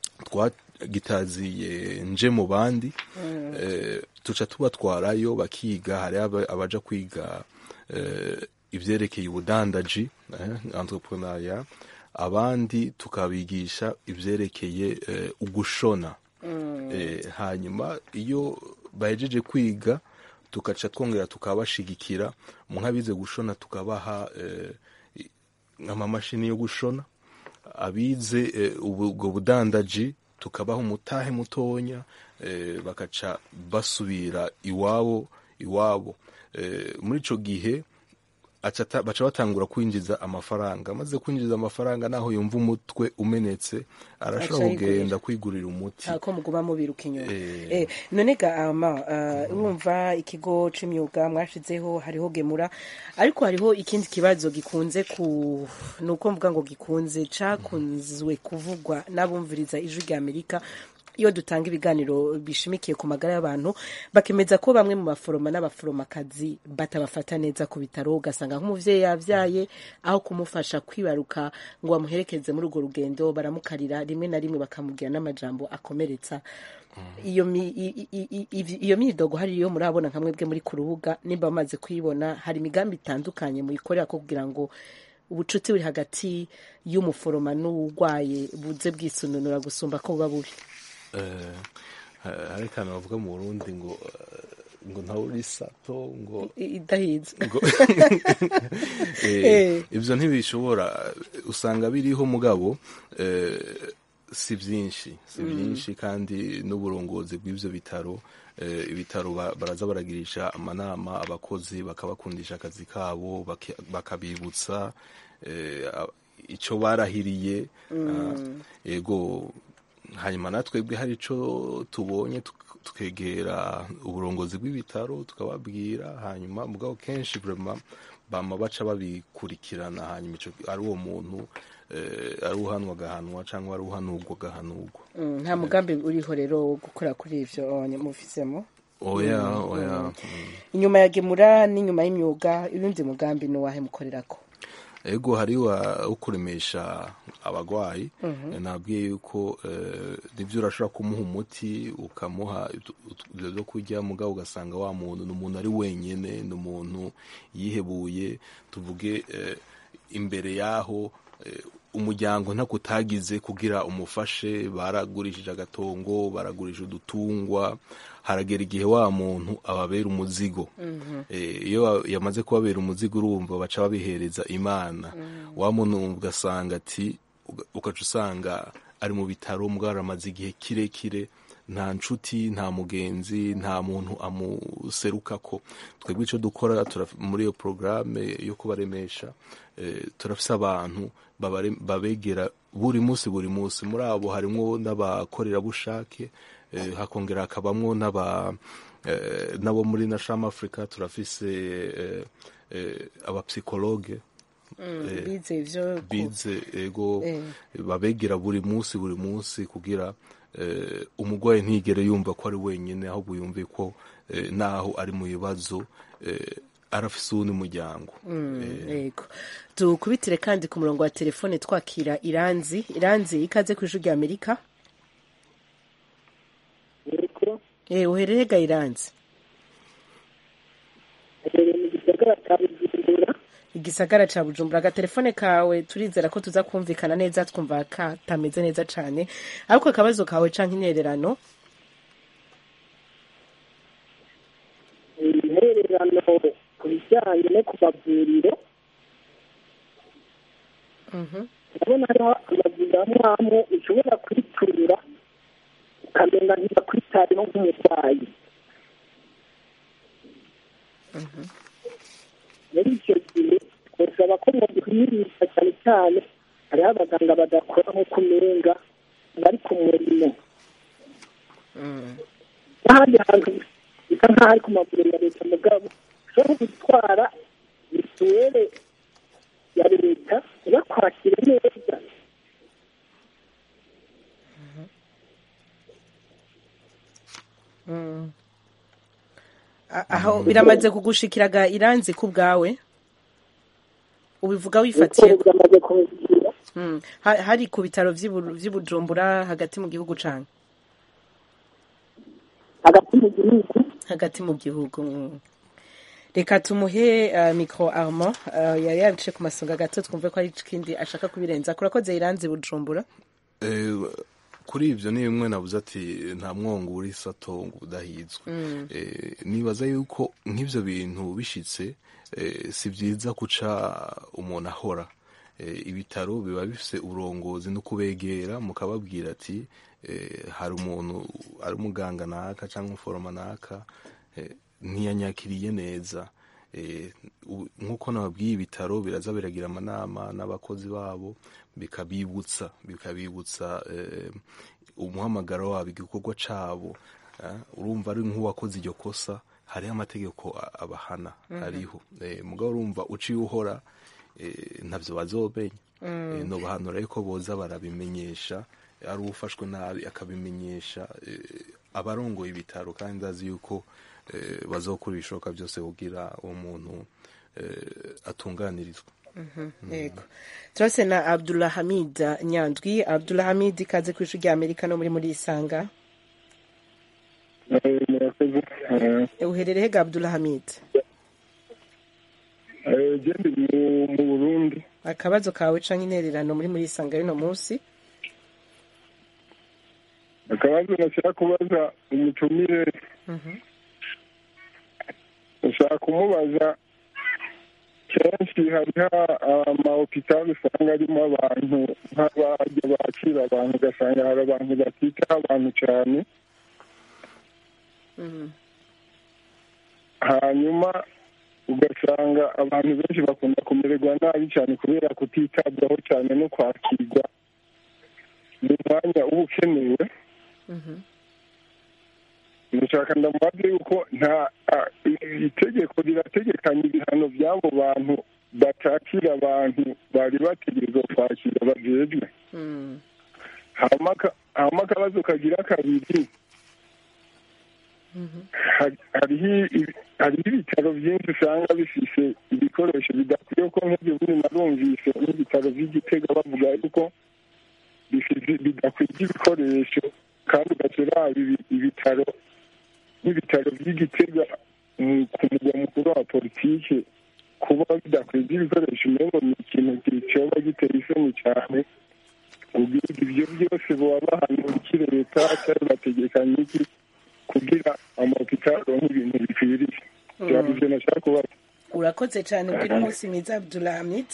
twagitaziye nje mu bandi eh, tuca tubatwarayo bakiga hari aba- abaja kwiga eh, ivyerekeye ubudandaji eh, entrepreneuria abandi tukabigisha ivyerekeye eh, ugushona eh, hanyuma iyo bahejeje kwiga tugaca twongera tukabashigikira mu nk'abize gushona tukabaha eh, i- amamashini yo gushona abize eh, ubu- ubwo budandaji tukabaha umutahe mutonya eh, bakaca basubira iwabo iwabo eh, muri ico gihe aca ata- baca batangura kwinjiza amafaranga amaze kwinjiza amafaranga naho yumva umutwe umenetse arashobora Aca yigurira. kugenda kwigurira umuti ntako muguma mubiruka inyuma Eh. Eh, none ga ama uh, urumva ikigo c'imyuga mwashizeho hariho gemura ariko hariho ikindi kibazo gikunze ku nuko mvuga ngo gikunze cakunzwe kuvugwa n'abumviriza ijwi rya Amerika iyo dutanga ibiganiro bishimikiye ku magara y'abantu bakemeza ko bamwe mu baforoma n'abaforomakazi batabafata neza ku bitaro ugasanga nk'umuvyeyi yavyaye aho kumufasha kwibaruka ngo bamuherekeze muri urwo rugendo baramukarira rimwe na rimwe bakamubwira n'amajambo akomeretsa iyo mi- i- i- i- i- iyo myidogo hari iyo murabona nka mwebwe muri ku rubuga nimba bamaze kuyibona hari imigambi itandukanye muyikorera ko kugira ngo ubucuti buri hagati y'umuforoma n'uwurwaye buze bwisununura gusumba ko buba bubi Eh, hari akantu bavuga mu burundi ngo eh, ngo ntawe uri sato ngo I- idahize ngo Eh. Eh, ibyo ntibishobora usanga biriho mugabo eh, si byinshi si byinshi kandi n'uburongozi bw'ibyo bitaro eh, ibitaro ba- baraza baragirisha amanama abakozi bakabakundisha akazi kabo baki- bakabibutsa eh, a- ico barahiriye ah, yego hanyuma natwebwe hari ico tubonye tuk- tukegera uburongozi bw'ibitaro tukababwira hanyuma mugabo kenshi vraiment bama baca babikurikirana hanyuma ico ari uwo muntu eh, ari uhanwa agahanwa cyangwa ari uhanurwa agahanurwa Mm, nta mugambi uriho rero wo gukora kuri ivyo mufisemo oya oya mm. inyuma ya gemura n'inyuma y'imyuga urundi mugambi ni uwahe mukorerako ego hari wo kuremesha abagwayi nabwiye yuko eh, nivyo urashobora kumuha umuti ukamuha utu- utu- ivyo vyo kurya mugabo ugasanga wa muntu ni umuntu ari wenyene ni umuntu yihebuye tuvuge eh, imbere yaho eh, umuryango ntako utagize kugira umufashe baragurishije agatongo baragurishije udutungwa haragera igihe wa muntu ababera umuzigo Eh, iyo ba- yamaze kubabera umuzigo urumva baca babihereza imana wa muntu ugasanga ati uga- ugaca usanga ari mu bitaro mugabo aramaze igihe kirekire nta nshuti nta mugenzi nta muntu amuserukako twebwe icyo dukora turaf- muri iyo porogaramu yo kubaremesha eh, turafise abantu babare- babegera buri munsi buri munsi muri abo harimwo n'abakorerabushake eh, hakongera hakabamwo n'aba eh, n'abo muri nasham africa turafise eh, eh, abapsikologe eh, bize ivyo ku- bize ego Eh. babegera buri munsi buri munsi kugira eh, umurwayi ntigere yumva ko ari wenyine ahubwo yumve ko eh, naho ari mu bibazo eh, arafise uwundi muryango Eh, yego tukubitire kandi ku murongo wa telefone twakira iranzi iranzi ikaze ku ijwi rya amerika yego eh uherere ga iranzi aherereye mu gisagara cya bujumbura igisagara ca bujumbura agatelefone kawe turizera ko tuza kumvikana neza twumva katameze neza cane ariko akabazo kawe canke intererano intererano ku bijyanye no ku mavuriro ndabona hariho amavuriro amwe amwe ushobora kwiturira ukamenya ntibakwitayeho nk'umurwayi muri icyo gihe twasaba ko mwaduhimirisha cyane cyane hariho abaganga badakora nko kumenga bari ku murimo n'ahandi hantu bisa nk'aho ari ku mavuriro ya leta mugabo ushobora gutwara mituweli ya leta ntibakwakire neza A- aho biramaze kugushikiraga iranzi ku bwawe ubivuga wifatiye uko byamaze kubigira Mm. Ha- hari ku bitaro vy'i Bu- vy'i bujumbura hagati mu gihugu cane hagati mu gihugu hagati mu gihugu mm. reka tumuhe uh, micro armand uh, yari yabice ku masonga gato twumve ko hari ikindi ashaka kubirenza kurakoze iranzi bujumbura Eh, kuri ibyo ni bimwe nabuze ati nta mwongo uri sato ngo udahizwe Eh, nibaza yuko nk'ibyo bintu bishitse eh, si byiza guca umuntu ahora Eh, ibitaro biba bifise uburongozi no kubegera mukababwira ati eh, hari umuntu ari umuganga naka cyangwa umuforoma naka eh, ntiyanyakiriye neza Eh, u- nk'uko nababwiye ibitaro biraza biragira amanama n'abakozi babo bikabibutsa bikabibutsa eh, umuhamagaro wabo igikorwa cabo eh, urumva ari nk'uwakoze iryo kosa hariho amategeko a- abahana ariho Eh, mugabo urumva uciye uhora eh, ntavyo bazomenya Eh, nobahanura yuko boza barabimenyesha ari ufashwe nabi akabimenyesha eh, abarongoye ibitaro kandi ndazi yuko eh, bazokora ibishoboka byose kugira uwo muntu eh, atunganirizwa yego turase na abdulhamid nyandwi abdulhamid ikaze ku ishuri rya amerika no muri muri isanga murakoze Eh, uherereye ga abdulhamid gende mu burundi akabazo kawe canke intererano muri muri isanga y'uno munsi akabazo nashaka kubaza umutumire ushaka kumubaza kenshi hariho amahopitali usanga arimo abantu nk'abajya bakira abantu ugasanga hari abantu batitaho abantu cyane hanyuma ugasanga abantu benshi bakunda kumererwa nabi cyane kubera kutitabwaho cyane no kwakirwa mu mwanya uba ukenewe ndashaka ndamubaze yuko nta a- i- itegeko rirategekanya ibihano by'abo bantu batakira abantu bari bategerezwa kwakira bajejwe hama aka- hama akabazo kagira kabiri hari- hariho ibi- hariho ibitaro byinshi usanga bifise ibikoresho bidakwiye ko nk'ibyo bindi narumvise n'ibitaro by'igitega bavuga yuko bifise- bidakwije ibikoresho kandi ugashyira ibitaro n'ibitaro by'igitega mu- ku mugwa mukuru wa politike kuba bidakwije ibikoresho umengo ni ikintu kicoba giteye isoni cyane kugira ibyo byose baba bahanura iki leta cyangwa bategekanye iki kugira amahopitali aronke ibintu bikwiriye byaba ivyo nashaka kubaza urakoze cyane ugira umunsi mwiza abdulhamid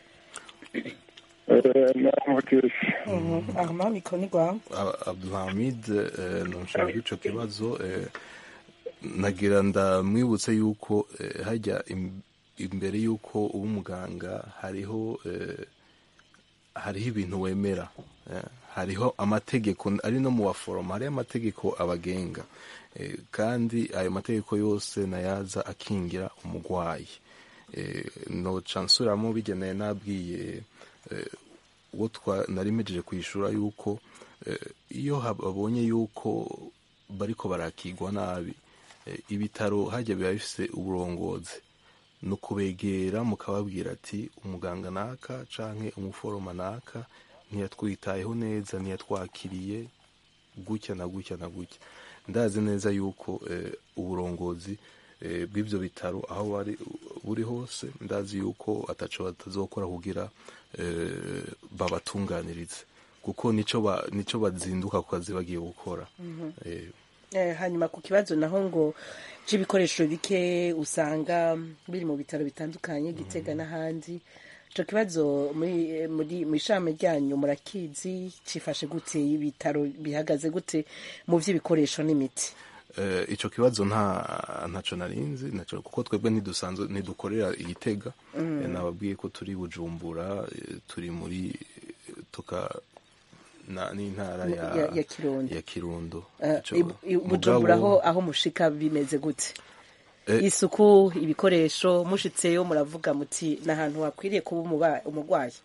namutese ahama mikoro ni rwawe Ab- abdulhamid eh, nonshaka ico kibazo eh, nagira ndamwibutse yuko eh, hajya im- imbere yuko uba umuganga hariho eh, hariho ibintu wemera eh, hariho amategeko ari no mu baforoma hariho amategeko abagenga eh, kandi ayo mategeko yose nayaza akingira umugwayi eh, noca nsubiramo bigeneye nabwiye eh, uwo twa nari mpejeje kwishura yuko eh, iyo hab- babonye yuko bariko barakigwa nabi eh, ibitaro hajya biba bifise uburongozi ni ukubegera mukababwira ati umuganga naka canke umuforoma naka ntiyatwitayeho neza ntiyatwakiriye gutya na gutya na gutya ndazi neza yuko eh, uburongozi eh, bw'ivyo bitaro aho bari buri hose ndazi yuko ataco batazokora kugira eh, babatunganirize kuko nico ba, nico bazinduka ku kazi bagiye gukora eh, Eh, hanyuma ku kibazo naho ngo c'ibikoresho bike usanga biri mu bitaro bitandukanye gitega n'ahandi ico kibazo muri eh, muri mw'ishami ryanyu murakizi cifashe gute ibitaro bihagaze gute mu vy'ibikoresho n'imiti Eh, ico kibazo nta ntaco narinzi naco kuko twebwe ntidusanzwe ntidukorera igitega Eh, nababwiye ko turi bujumbura eh, turi muri tuka na n'intara ya, Ya- ya Kirundo. ya Kirundo Eh, Ico- i- i- bujumbura mugabo- aho aho mushika bimeze gute Eh, isuku ibikoresho mushitseyo muravuga muti n'ahantu hakwiriye kuba umuba- umurwayi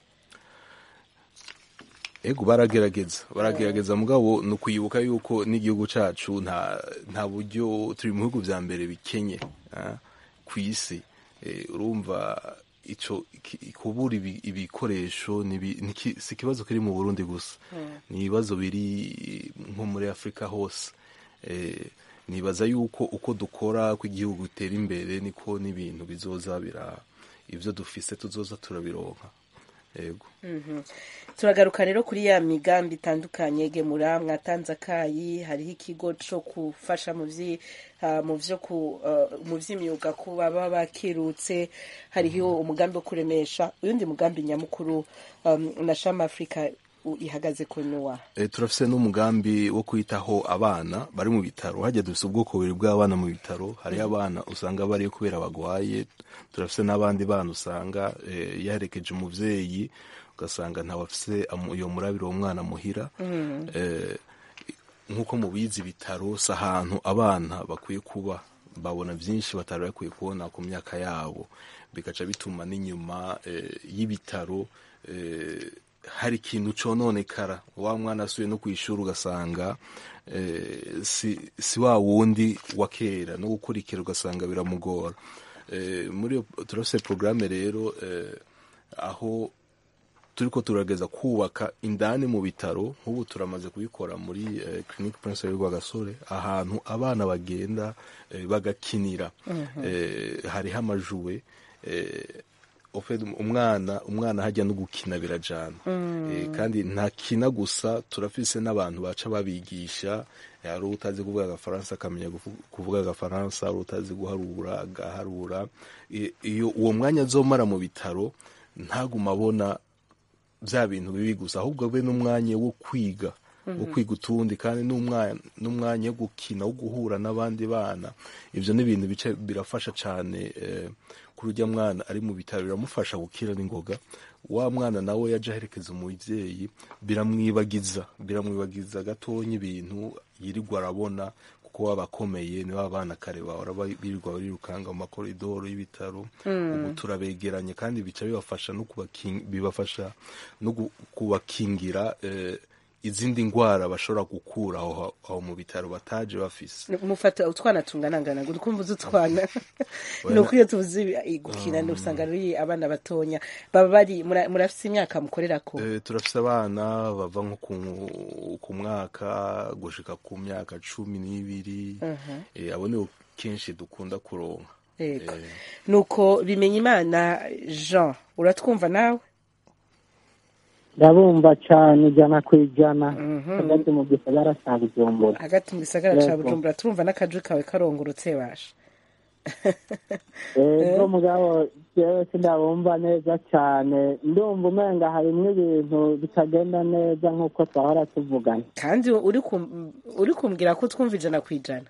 ego baragerageza baragerageza mugabo ni ukwibuka yuko n'igihugu cacu nta nta buryo turi mu bihugu vya mbere bikenye ah, ku isi Eh, urumva ico ki- kubura ibi- ibikoresho ni ibi- ni ki- si ikibazo kiri mu burundi gusa ni ibibazo biri nko muri afurika hose Eh, nibaza yuko uko dukora ko igihugu gitera imbere niko n'ibintu bizoza bira ivyo dufise tuzoza turabironka yego turagaruka rero kuri ya migambi itandukanye gemura mwatanze akayi hariho ikigo co gufasha mu vyi ah, mu vyo ku ah, mu vy'imyuga ku baba bakirutse hariho umugambi wo kuremesha uyundi mugambi nyamukuru um, na shama africa u- ihagaze ku nuwa e, turafise n'umugambi wo kwitaho abana bari mu bitaro hajya dufise ubwoko bubiri bw'abana mu bitaro hariho abana usanga bariyo kubera bagwaye turafise n'abandi bana usanga e, yaherekeje umuvyeyi ugasanga ntawafise amu- iyo murabiro uwo mwana muhira e, nk'uko mubizi ibitaro si ahantu abana bakwiye kuba babona byinshi batari bakwiye kubona ku myaka yabo bigaca bituma n'inyuma eh, y'ibitaro eh, hari ikintu cononekara wa mwana asuye no kwishura ugasanga eh, si, si wa wundi wa kera no gukurikira ugasanga biramugora eh, muri iyo turafise programme rero eh, aho turiko turageza kubaka indani mu bitaro nk'ubu turamaze kubikora muri eh, clinique prince rwa gasore ahantu abana bagenda eh, bagakinira eh, hariho amajuwe eh, ofed umwana umwana hajya no gukina birajana eh, kandi ntakina gusa turafise n'abantu baca babigisha eh, hari utazi kuvuga agafaransa akamenya gufu- kuvuga agafaransa hari utazi guharura agaharura Eh, iyo uwo mwanya azomara mu bitaro ntaguma abona bya bintu bibi gusa ahubwo abe n'umwanya wo kwiga wo kwiga utundi kandi n'umwanya n'umwanya wo gukina wo guhura n'abandi bana ivyo ni ibintu bice birafasha cane eh, kuri urya mwana ari mu bitaro biramufasha gukira n'ingoga wa mwana nawe yaje aherekeza umuvyeyi biramwibagiza biramwibagiza gatonya ibintu yirirwa arabona kuko baba akomeye ni ba bana kare bahora ba- birirwa barirukanga mu makoridoro y'ibitaro ubu turabegeranye kandi bica bibafasha no kubaking- bibafasha no gu- kubakingira eh, izindi ndwara bashobora gukura aho aho mu bitaro bataje bafise mufata utwana tungana ngana ngo ukumva uzi utwana ni uko iyo tuvuze ibi- gukina usanga ari abana batonya baba bari mura- murafise imyaka mukorerako Eh, turafise abana bava nko ku- ku mwaka gushika ku myaka cumi n'ibiri Eh, abo nibo kenshi dukunda kuronka yego Eh, nuko bimenya imana jean uratwumva nawe ndabumva cyane ijana ku ijana hagati mu gisagara cya bujumbura hagati mu gisagara ca Yego. bujumbura turumva n'akaju kawe karongorotse basha ego mugabo jewe sindabumva neza cyane ndumva umenga harimwo ibintu bitagenda neza nk'uko twahora tuvugana kandi uri kum- uri kumbwira ko twumva ijana ku ijana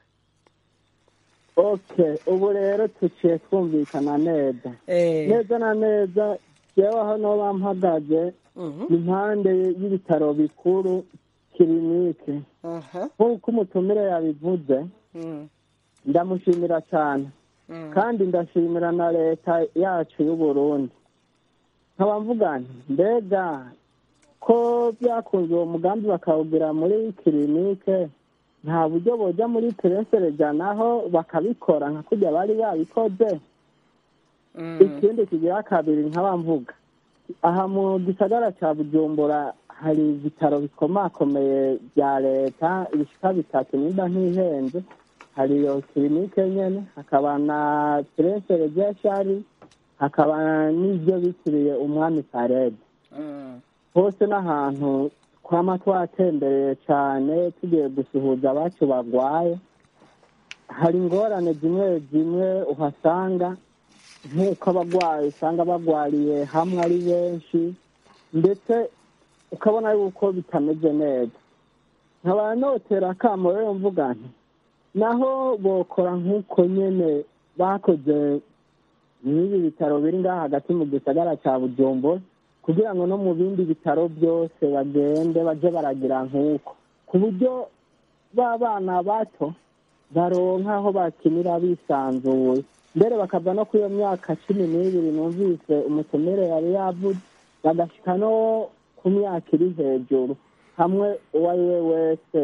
okay ubu rero tuciye twumvikana neza Eh, neza na neza jewe aho noba mpagaze mhm, ni impande y'ibitaro bikuru kirinike aha, nk'uko umutumire yabivuze mm, ndamushimira cyane mm. kandi ndashimira na leta yacu y'u Burundi nkaba mvuga nti mbega ko byakunze uwo mugambi bakawugira muri kirinike nta buryo bojya muri peresereja naho bakabikora nka kurya bari babikoze Mm. ikindi kigira kabiri nkaba mvuga aha mu gisagara cya bujumbura hari ibitaro bikomakomeye bya leta ibishika bitatu nimba ntihenze hari iyo kirinike nyene hakaba na peresere jeshari hakaba n'ibyo bitiriye umwami parede Mm. hose n'ahantu twama twatembereye cyane tugiye gusuhuza abacu bagwaye hari ingorane zimwe zimwe uhasanga nk'uko abagwayi usanga bagwariye hamwe ari benshi ndetse ukabona yuko bitameze neza nkaba notera akamo rero mvuga nti naho bokora nk'uko nyene bakoze n'ibi bitaro biri ngaha hagati mu gisagara cya bujumbura kugira ngo no mu bindi bitaro byose bagende baje baragira nk'uko ku buryo ba bana bato baronka aho bakinira bisanzuye mbere bakava no kuri iyo myaka cumi n'ibiri numvise umutumire yari yavuze bagashika no ku myaka iri hejuru hamwe uwo ari we wese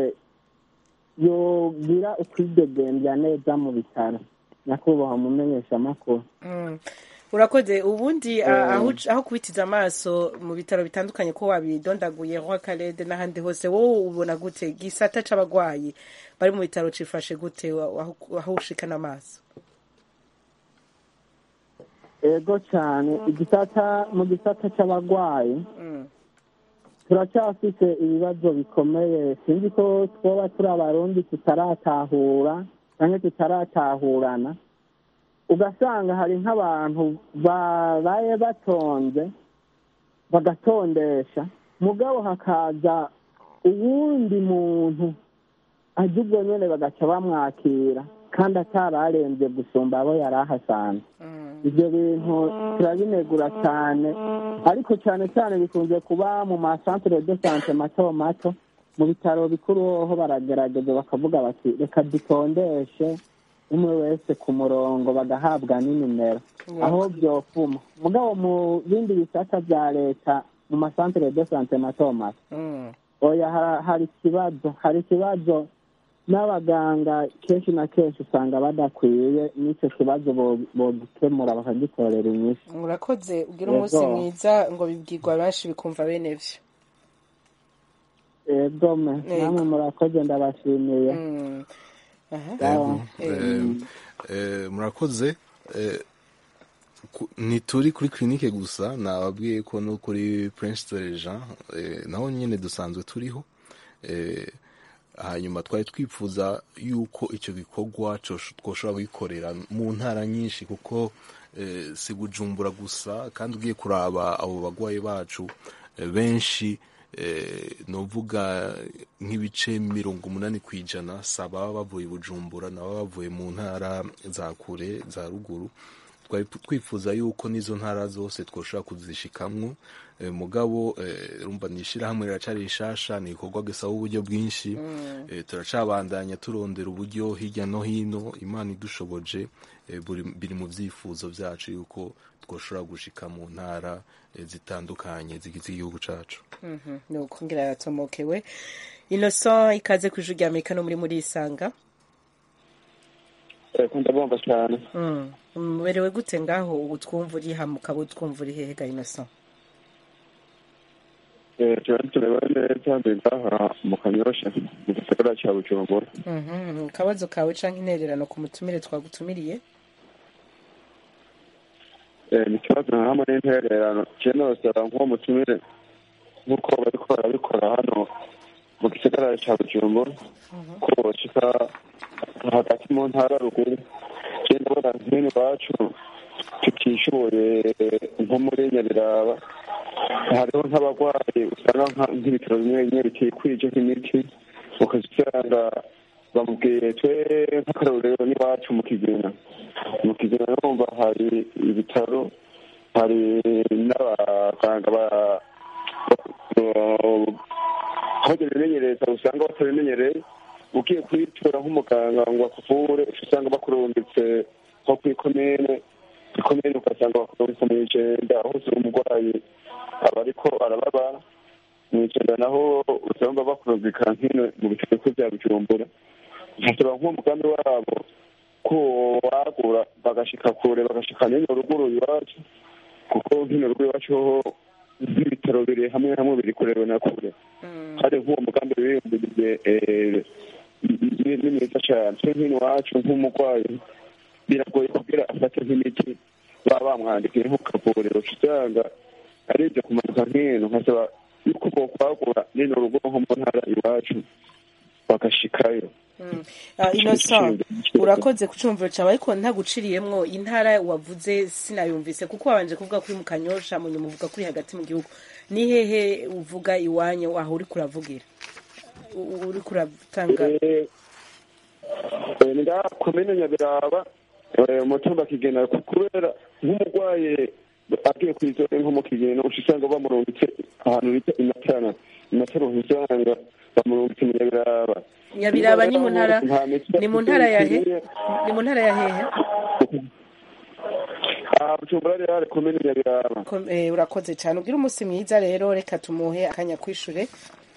yogira ukwidegembya neza mu bitaro nyakubahwa mumenyeshamakuru Mm. urakoze ubundi a- aho uc- aho kubitiza amaso mu bitaro bitandukanye ko wabidondaguye roi karede n'ahandi hose wowe ubona gute gisata c'abagwayi bari mu bitaro cifashe gute wa- aho- aho ushikana amaso ego cyane igisata mu gisata cy'abarwayi Mm. turacyafite ibibazo bikomeye sinzi ko twoba turi abarundi tutaratahura cyangwa tutaratahurana ugasanga hari nk'abantu babaye batonze bagatondesha mugabo hakaza uwundi muntu ajya ubwo nyine bagaca bamwakira kandi atararembye gusumba abo yari ahasanze Mm. ibyo bintu turabinegura cyane ariko cyane cyane bikunze kuba mu masantere de sante mato mato mu bitaro bikuru hoho baragerageza bakavuga bati reka dutondeshe umwe wese ku murongo bagahabwa n'inimero aho byofuma mugabo mu bindi bisata bya leta mu masantere de sante mato mato Mm. oya ha- hari ikibazo hari ikibazo n'abaganga kenshi na kenshi usanga badakwiye n'icyo kibazo bo- bogikemura bakagitorera inyishu murakoze ugira Yego. umunsi mwiza ngo bibwirwa benshi bikumva bene vyo egome Yego. namwe murakoze ndabashimiye Mm. Aha. Sawa. Eh, eh, murakoze Eh, ku- ntituri kuri kirinike gusa nababwiye ko no kuri prince de jean eh, naho nyine dusanzwe turiho Eh, hanyuma twari twifuza yuko icyo gikorwa cosh- twoshobora kugikorera mu ntara nyinshi kuko eh, si bujumbura gusa kandi ugiye kuraba abo bagwayi bacu eh, benshi eh, novuga nk'ibice mirongo umunani ku ijana si ababa bavuye i bujumbura nabo bavuye mu ntara za kure za ruguru twari twifuza yuko n'izo ntara zose twoshobora kuzishikamwo eh, mugabo eh, rumva ni ishirahamwe riracari rishasha ni igikorwa gisaba uburyo bwinshi eh, turacabandanya turondera uburyo hirya no hino imana idushoboje eh, buri- biri mu vyifuzo vyacu yuko twoshobora gushika mu ntara eh, zitandukanye zigize igihugu cacu Mhm, ni ukongera yatomokewe innocent ikaze ku ijwi rya amerika no muri muri isanga ndabumva cyane Mm. muberewe gute ngaho ubu twumva uri hamwe ukaba utwumva uri hehe ga innocent turari turebewe neza mbere ngaha mu kanyosha mu gisagara cya bujumbura Mhm, akabazo kawe canke intererano ku mutumire twagutumiriye Eh, ni ikibazo nka hamwe n'intererano je nosaba nk'uwo mutumire nk'uko bariko barabikora hano mu gisagara cya bujumbura ko boshika hagati mu ntara ruguru je ndabona nk'ino iwacu tutishoboye nko muri nyabiraba hariho nk'abarwayi usanga nka- nk'ibitaro bimwe bimwe bitikwije nk'imiti ukazisanga bamubwiye twe nk'akarorero n'iwacu mu kigina mu kigina numva hari ibitaro hari n'abaganga ba- ba- aho bimenyereza usanga batabimenyereye ugiye kuyitura nk'umuganga ngo akuvure uca usanga bakurungitse nko kw'ikomine ikomine ugasanga bakurungitse mu ijenda aho usura umurwayi aba ariko arababara mu ijenda naho usanga bakurungika nk'ino mu bitaro bikuru bya bujumbura nkasaba nk'uwo mugambi wabo ko wagura bagashika kure bagashika n'ino ruguru iwacu kuko nk'ino ruguru iwacu hoho nk'ibitaro biri hamwe hamwe biri kurewe na kure hari nk'uwo mugambi wiyumviriye eh, ni ni mwiza cyane twe nk'ino iwacu nk'umurwayi biragoye kugira afate nk'imiti baba bamwandikiye nko ku kavuriro uca usanga ari ibyo kumanuka nk'ino nkasaba yuko bokwagura n'ino rugo nko mu ntara iwacu bagashikayo Ah, innocent urakoze ku cumviro cawe ariko ntaguciriyemwo intara wavuze sinayumvise kuko wabanje kuvuga kuri mu kanyosha mu nyuma uvuga kuri hagati mu gihugu ni hehe uvuga iwanyu aho uriko uravugira U- uriko uratanga Eh, ni ngaha komine nyabiraba eh, umutumba kigena kubera nk'umurwayi agiye kw'izore nko mu kigena uca usanga bamurungitse ahantu bita imatana imatana uca usanga bamurungitse mu nyabiraba nyabiraba ni mu ntara Nta miti ni mu ntara ya he ikwiye. ni mu ntara ya hehe Ah, bujumbura rero hari komine nyabiraba Kom- eh, urakoze cyane ugira umunsi mwiza rero reka tumuhe akanya kwishure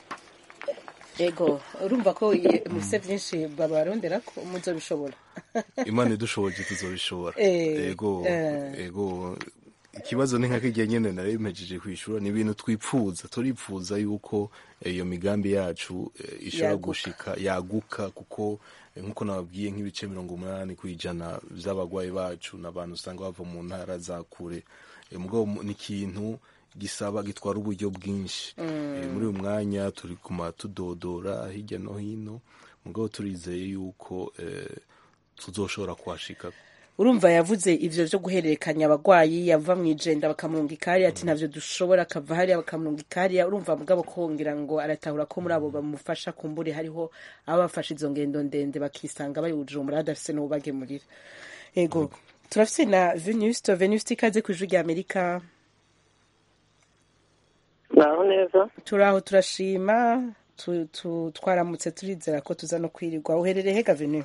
ego urumva ko i- mufise vyinshi babarondera ko muzobishobora imana idushoboje tuzobishobora Eh, ego eh. ego ikibazo ni nka kirya nyene nari mpejeje kwishura ni ibintu twipfuza turipfuza yuko eh, iyo migambi yacu eh, ishobora Yaguka. gushika yaguka kuko eh, nkuko nababwiye nk'ibice mirongo umunani kw'ijana vy'abagwayi bacu n'abantu usanga bava mu ntara za kure Eh, mugabo mu- ni ikintu gisaba gitwara uburyo bwinshi Eh, muri uyu mwanya turi kuma tudodora hirya no hino mugabo turizeye yuko eh, tuzoshobora kuhashika urumva yavuze ivyo vyo guhererekanya abagwayi yava mu ijenda bakamurunga ikariya ati ntavyo dushobora akava hariya bakamurunga ikariya urumva mugabo ko ngira ngo aratahura ko muri abo bamufasha kumbure hariho aba bafashe izo ngendo ndende bakisanga bari bujumbura badafise n'ububagemurira ego turafise na venuste venuste ikaze ku ijwi rya amerika naho neza turaho turashima tu, tu, twaramutse turizera ko tuza no kwirirwa uherereye hega venu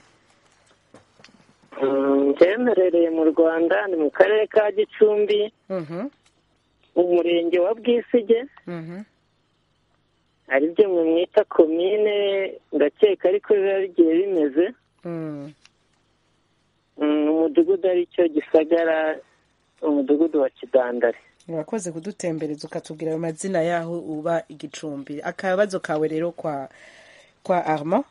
byemerereye mu rwanda ni mu karere ka gicumbi Mhm, mu murenge wa bwisige mhm. ari byo mwe mwita komine ndakeka ariko biba bigiye bimeze Mm. Mm, umudugudu ari cyo gisagara umudugudu wa kidandari urakoze kudutembereza ukatubwira ayo mazina yaho uba igicumbi akabazo kawe rero kwa kwa armand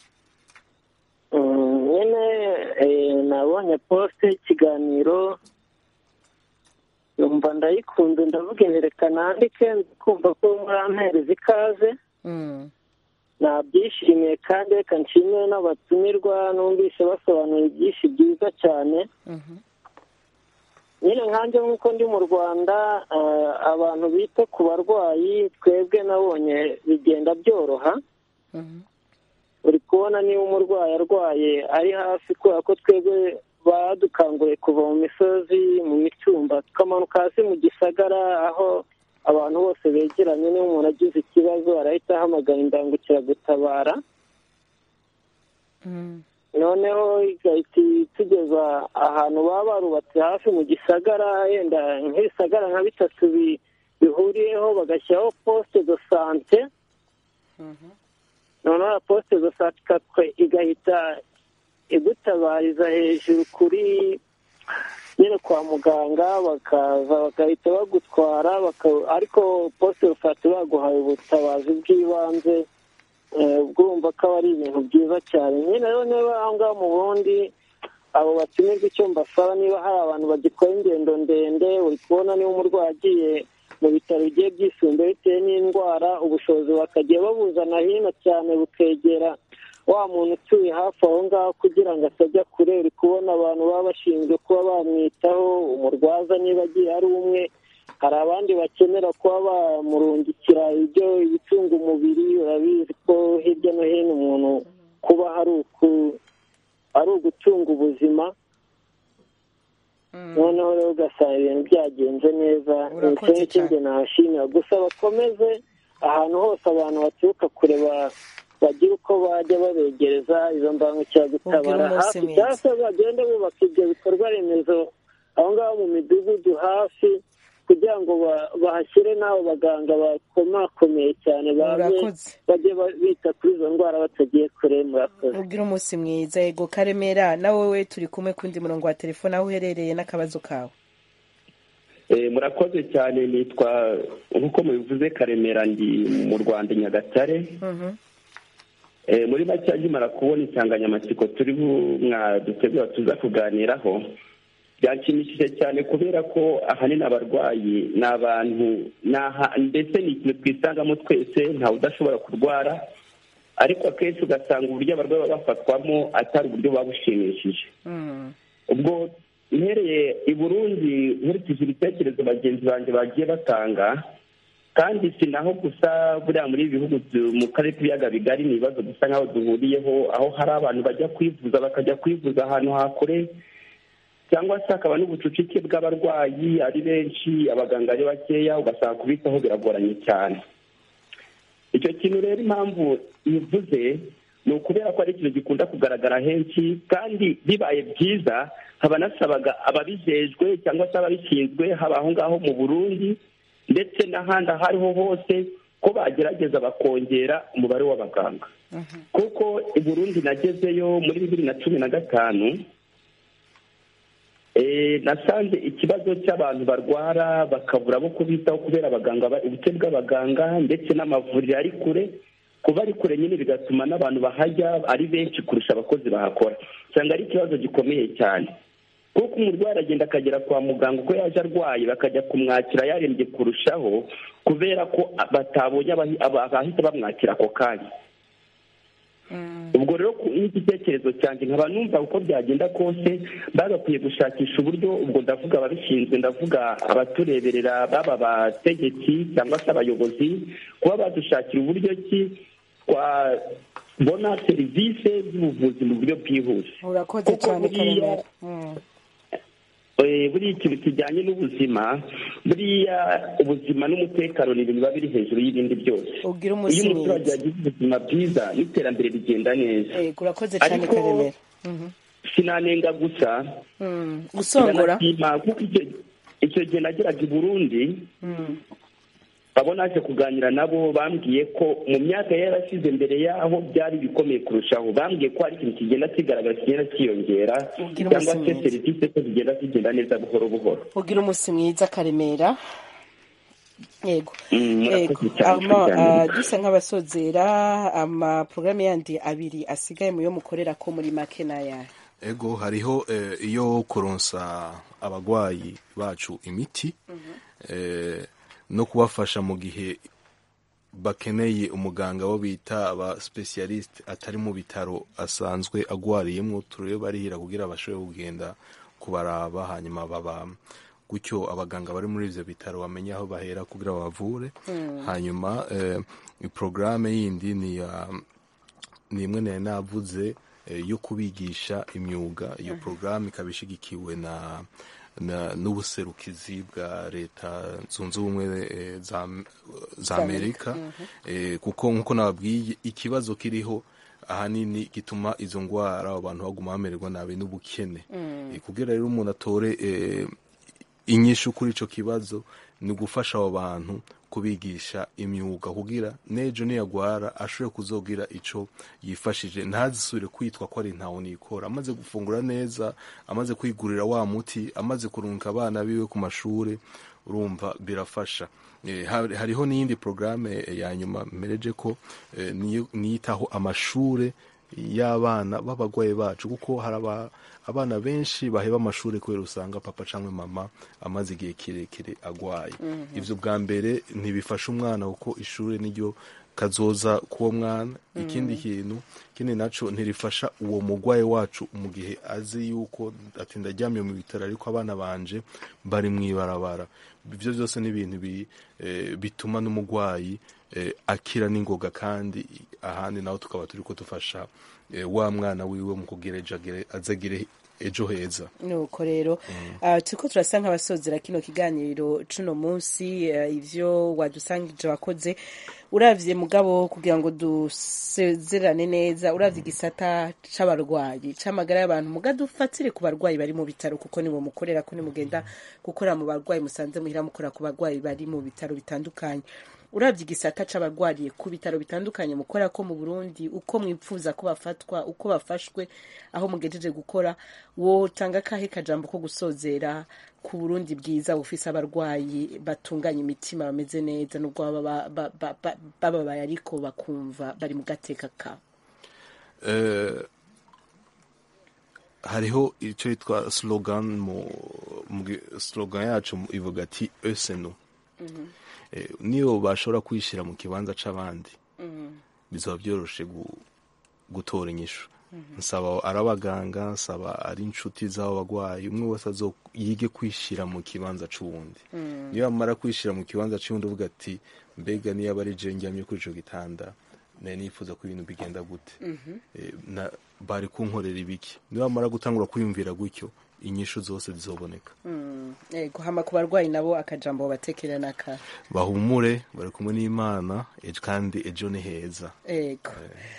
Mm, nyine eh, nabonye poste y'ikiganiro numva ndayikunze ndavuga inti reka nandike kumva ko murampereza ikaze Mm. nabyishimiye kandi reka nshimire n'abatumirwa numvise basobanura byinshi byiza cyane Mhm. nyine nkanjye nk'uko ndi mu rwanda eh, abantu bita ku barwayi twebwe nabonye bigenda byoroha Mhm. uri kubona niba umurwayi arwaye ari hafi kubera ko twebwe badukanguriye kuva mu misozi mu mitumba tukamanuka hasi mu gisagara aho abantu bose begeranye niba umuntu agize ikibazo arahita ahamagara imbangukiragutabara noneho igahita itugeza ahantu baba barubatse hafi mu gisagara yenda nk'ibisagara nka bitatu bi- bihuriyeho bagashyiraho posite do sante noneho posite do sante ikatwe- igahita igutabariza hejuru kuri nyine kwa muganga bakaza bagahita bagutwara baka- ariko posite do sante baguhaye ubutabazi bw'ibanze eh, ubwo urumva ko aba ari ibintu byiza cyane nyine rero niba aho ngaho mu burundi abo batumirwa icyo mbasaba niba hari abantu bagikora ingendo ndende uri kubona niba umurwayi agiye mu bitaro bigiye byisumbuye bitewe n'indwara ubushobozi bakajya babuzana hino cyane bukegera wa muntu utuye hafi aho ngaho kugira ngo atajya kure uri kubona abantu baba bashinzwe kuba bamwitaho umurwaza niba agiye ari umwe hari abandi bakenera kuba bamurungikira ibyo ibitunga umubiri urabizi ko hirya no hino umuntu kuba hari uku ari ugutunga ubuzima noneho rero ugasanga ibintu byagenze neza Urakoze nicyo ngicyo njye nahashimira gusa bakomeze ahantu hose abantu baturuka kure ba- bagira uko bajya babegereza izo mbangukiragutabara Ubwira umunsi hafi mwiza. cyangwa se bagende bubaka ibyo bikorwa remezo aho ngaho mu midugudu hafi kugira ngo ba- bahashyire n'abo baganga bakomakomeye cyane baze Urakoze. bajye ba- bita kuri izo ndwara batagiye kure murakoze ubwira umunsi mwiza yego karemera nawe we turi kumwe kundi murongo wa telefone aho uherereye n'akabazo kawe Eh, murakoze cyane nitwa nk'uko mubivuze karemera ndi mu rwanda i nyagatare Eh, muri make nkimara kubona insanganyamatsiko turi dutegura tuza kuganiraho byanshimishije cyane kubera ko ahanini abarwayi ni abantu ni aha- mbese ni ikintu twisangamo twese ntawe udashobora kurwara ariko akenshi ugasanga uburyo abarwayi baba bafatwamo atari uburyo buba bushimishije ubwo mpereye i burundi nkurikije ibitekerezo bagenzi banjye bagiye batanga kandi si naho gusa buriya muri ibi bihugu byo- mu karere k'ibiyaga bigari ni ibibazo gusa nk'aho duhuriyeho aho hari abantu bajya kwivuza bakajya kwivuza ahantu hakure cyangwa se hakaba n'ubucucike bw'abarwayi ari benshi abaganga ari bakeya ugasanga kubitaho biragoranye cyane icyo kintu rero impamvu bivuze ni ukubera ko ari ikintu gikunda kugaragara henshi kandi bibaye byiza haba nasabaga ababijejwe cyangwa se ababishinzwe haba aho ngaho mu burundi ndetse n'ahandi aho ariho hose ko bagerageza bakongera umubare w'abaganga kuko i burundi nagezeyo muri bibiri na cumi na gatanu Eh, nasanze ikibazo cy'abantu barwara bakabura abo kubitaho kubera abaganga ba- ubuke bw'abaganga ndetse n'amavuriro ari kure kuba ari kure nyine bigatuma n'abantu bahajya ari benshi kurusha abakozi bahakora usanga ari ikibazo gikomeye cyane kuko umurwayi aragenda akagera kwa muganga uko yaje arwaye bakajya kumwakira yarembye kurushaho kubera ko batabonye abahi- aba- abahita bamwakira ako kanya ubwo rero ku- n'igitekerezo cyanjye nkaba numva uko byagenda kose bagakwiye gushakisha uburyo ubwo ndavuga ababishinzwe ndavuga abatureberera baba abategetsi cyangwa se abayobozi kuba badushakira uburyo ki twabona serivisi z'ubuvuzi mu buryo bwihuse urakoze Kuko cyane buriya- karemera Mm. Eh, buriya ikintu kijyanye n'ubuzima buriya ubuzima n'umutekano ni ibintu biba biri hejuru y'ibindi byose ubwira iyo umunsi umuturage mwiza yagize ubuzima bwiza n'iterambere rigenda neza yego urakoze cyane Ariko- karemera Mhm. sinanenga gusa Mm. gusongora ndanashima kuko icyo icyo gihe nageraga i burundi Mm. abo naje kuganira nabo bambwiye ko mu myaka yari yarashize mbere yaho byari bikomeye kurushaho bambwiye ko hari ikintu kigenda kigaragara kigenda cyiyongera Ubwira cyangwa umunsi se mwiza. serivisi ko zigenda zigenda neza buhoro buhoro ugira umunsi mwiza karemera yego Mm, murakoze yego cyane ama kuganira. ah, dusa nk'abasozera amaporogaramu yandi abiri asigaye mu yo mukorera ko muri make n'ayahe ego hariho eh, iyo kuronsa abagwayi bacu imiti eh, no kubafasha mu gihe bakeneye umuganga wo bita aba specialist atari mu bitaro asanzwe agwariyemo turebe barihira kugira bashobore kugenda kubaraba hanyuma baba gutyo abaganga bari muri ivyo bitaro bamenye aho bahera kugira babavure hanyuma eh, porogaramu yindi ni ya ni imwe nari navuze eh, yo kubigisha imyuga iyo porogaramu ikaba ishigikiwe na na- n'ubuserukizi bwa leta zunze ubumwe eh, za, za amerika eh, kuko nk'uko nababwiye ikibazo kiriho ahanini gituma izo ndwara abantu baguma bamererwa nabi n'ubukene Eh, kugira rero umuntu atore eh, inyishu kuri ico kibazo ni ugufasha abo bantu kubigisha imyuga kugira n'ejo niyagwara ashobore kuzogira ico yifashije ntazisubire kwitwa ko ari ntawe nikora amaze gufungura neza amaze kwigurira wa muti amaze kurunga abana biwe ku mashure urumva birafasha Eh, hari- hariho n'iyindi porogaramu ya nyuma mpereje ko eh, niyo- niyitaho amashure y'abana b'abagwayi bacu kuko hari aba- abana benshi baheba amashuri kubera usanga papa cyangwa mama amaze igihe kirekire agwaye Mhm. ivyo bwa mbere ntibifasha umwana kuko ishuri niryo kazoza k'uwo mwana ikindi kintu ikindi naco ntirifasha uwo mugwayi wacu mu gihe azi yuko ati ndaryamye mu bitaro ariko abana banje bari mw'ibarabara ivyo byose ni ibintu bi- eh, bituma n'umugwayi eh, akira n'ingoga kandi ahandi naho tukaba turiko dufasha eh, wa mwana wiwe mu kugira ejo agire- azagire ejo heza nuko rero ah, turiko turasa nk'abasozera kino kiganiro cuno munsi eh, ivyo wadusangije wakoze uravye mugabo kugira ngo dusezerane neza uravye igisata c'abarwayi c'amagara y'abantu muga dufatire ku barwayi bari mu bitaro kuko nibo mukorera ko nimugenda gukora mu barwayi musanze muhira mukora ku barwayi bari mu bitaro bitandukanye uravye igisata c'abarwariye ku bitaro bitandukanye mukora ko mu Burundi uko mwipfuza ko bafatwa uko bafashwe aho mugejeje gukora wotanga kahe kajambo ko gusozera ku Burundi bwiza bufise abarwayi batunganya imitima bameze neza nubwo baba ba- ba- ba- bababaye ariko bakumva bari mu gateka ka Eh, hariho icyo yitwa slogan mu, mu gi- slogan yacu mu- ivuga ati esenu eh, niyo bashobora kwishyira mu kibanza c'abandi bizaba byoroshe gu- gutora inyishu nsaba ari abaganga nsaba ari inshuti z'abo bagwayi umwe wese azo yige kwishyira mu kibanza c'uwundi niyo amara kwishyira mu kibanza c'uwundi uvuga ati mbega niyo aba ari je njyamye kuri ico gitanda nari nifuza ko ibintu bigenda gute Eh, na bari kunkorera ibiki niba bamara gutangura kwiyumvira gutyo inyishu zose zizoboneka Mm, ego hama ku barwayi nabo akajambo batekera naka bahumure bari kumwe n'imana ejo kandi ejo ni heza ego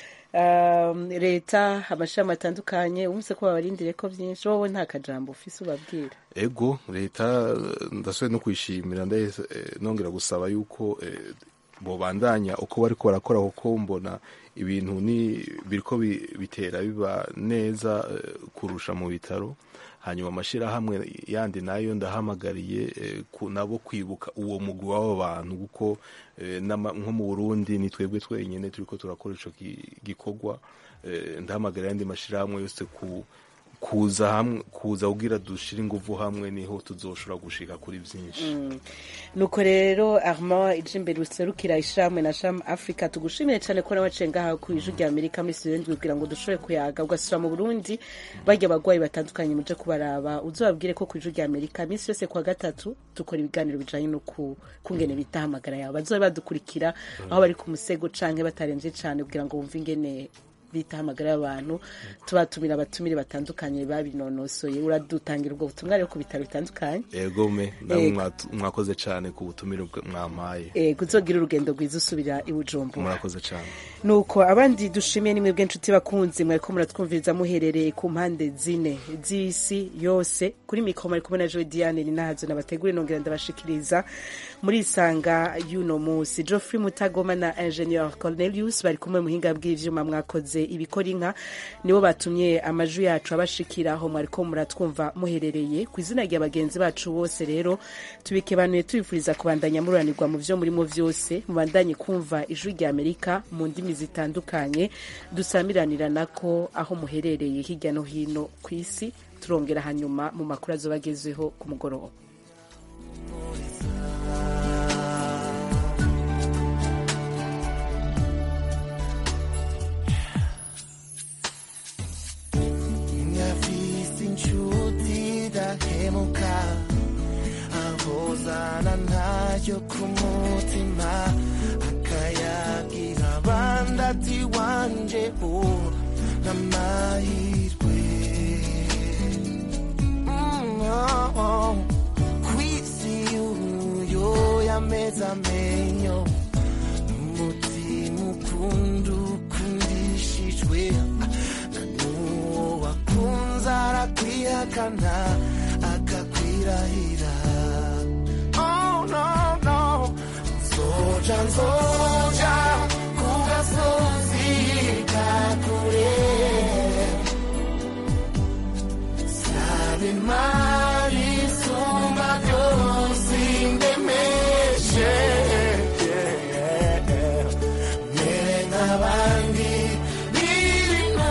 Um, leta amashami atandukanye umvise ko babarindire ko byinshi wowe nta kajambo ufise ubabwira ego leta eh, ndashoboye no kuyishimira ndahise eh, nongera gusaba yuko eh, bobandanya uko bariko barakora kuko mbona ibintu ni biriko bi- bitera biba neza eh, kurusha mu bitaro hanyuma amashirahamwe yandi nayo ndahamagariye eh, ku- nabo kwibuka uwo mugwi w'abo bantu kuko eh, n'ama- nko mu burundi ni twebwe twenyine turiko turakora ico gi- gikorwa eh, ndahamagara ayandi mashirahamwe yose ku kuza hamwe kuza kugira dushire inguvu hamwe niho tuzoshobora gushika kuri byinshi Mm. nuko rero armand ije imbere userukira ishirahamwe na sham africa tugushimire cyane ko nawaciye ngaha ku ijwi rya amerika muri studio ndwi kugira ngo dushobore kuyaga ugasubira mu burundi barya abagwayi batandukanye muje kubaraba uzobabwire ko ku ijwi rya amerika iminsi yose kuwa gatatu dukora ibiganiro bijanye no ku kungene bitahamagara yabo bazobe badukurikira aho bari ku musego canke batarenze cane kugira ngo bumve ingene bitahamagara y'abantu tubatumira abatumire batandukanye babinonosoye uradutangira ubwo butumwa rero ku bitaro bitandukanye egome namwe Ego. mwatu- mwakoze cyane ku butumire bwa- mwampaye eh kuzogira urugendo rwiza usubira i Bujumbura murakoze cyane nuko abandi dushimiye nimwe bw'inshuti bakunzi mwariko muratwumviriza muherereye ku mpande zine z'isi yose kuri mikoro mari kumwe na Joy Diane ni nahazo nabategure nongera ndabashikiriza muri isanga y'uno munsi Geoffrey Mutagoma na Ingenieur Cornelius bari kumwe muhinga bw'ivyuma mwakoze ibikora inka nibo batumye amajwi yacu abashikira aho mwariko muratwumva muherereye ku izina rya bagenzi bacu bose rero tubikebanuye tubifuriza kubandanya mururanirwa mu vyo murimo vyose mubandanye kumva ijwi rya Amerika mu ndimi zitandukanye dusamiranira nako aho muherereye hirya no hino ku isi turongera hanyuma mu makuru azoba agezweho ku mugoroba ngafise inshuti dahemuka ahozana ntayo ku mutima akayagira abandi ati wanje u n'amahirwe Mm, oh, oh. kwisi uyo yameze amenyo umutima ukunda ukundishijwe na n'uwo wakunze arakwihakana akakwirahira oh no no nzoja nzoja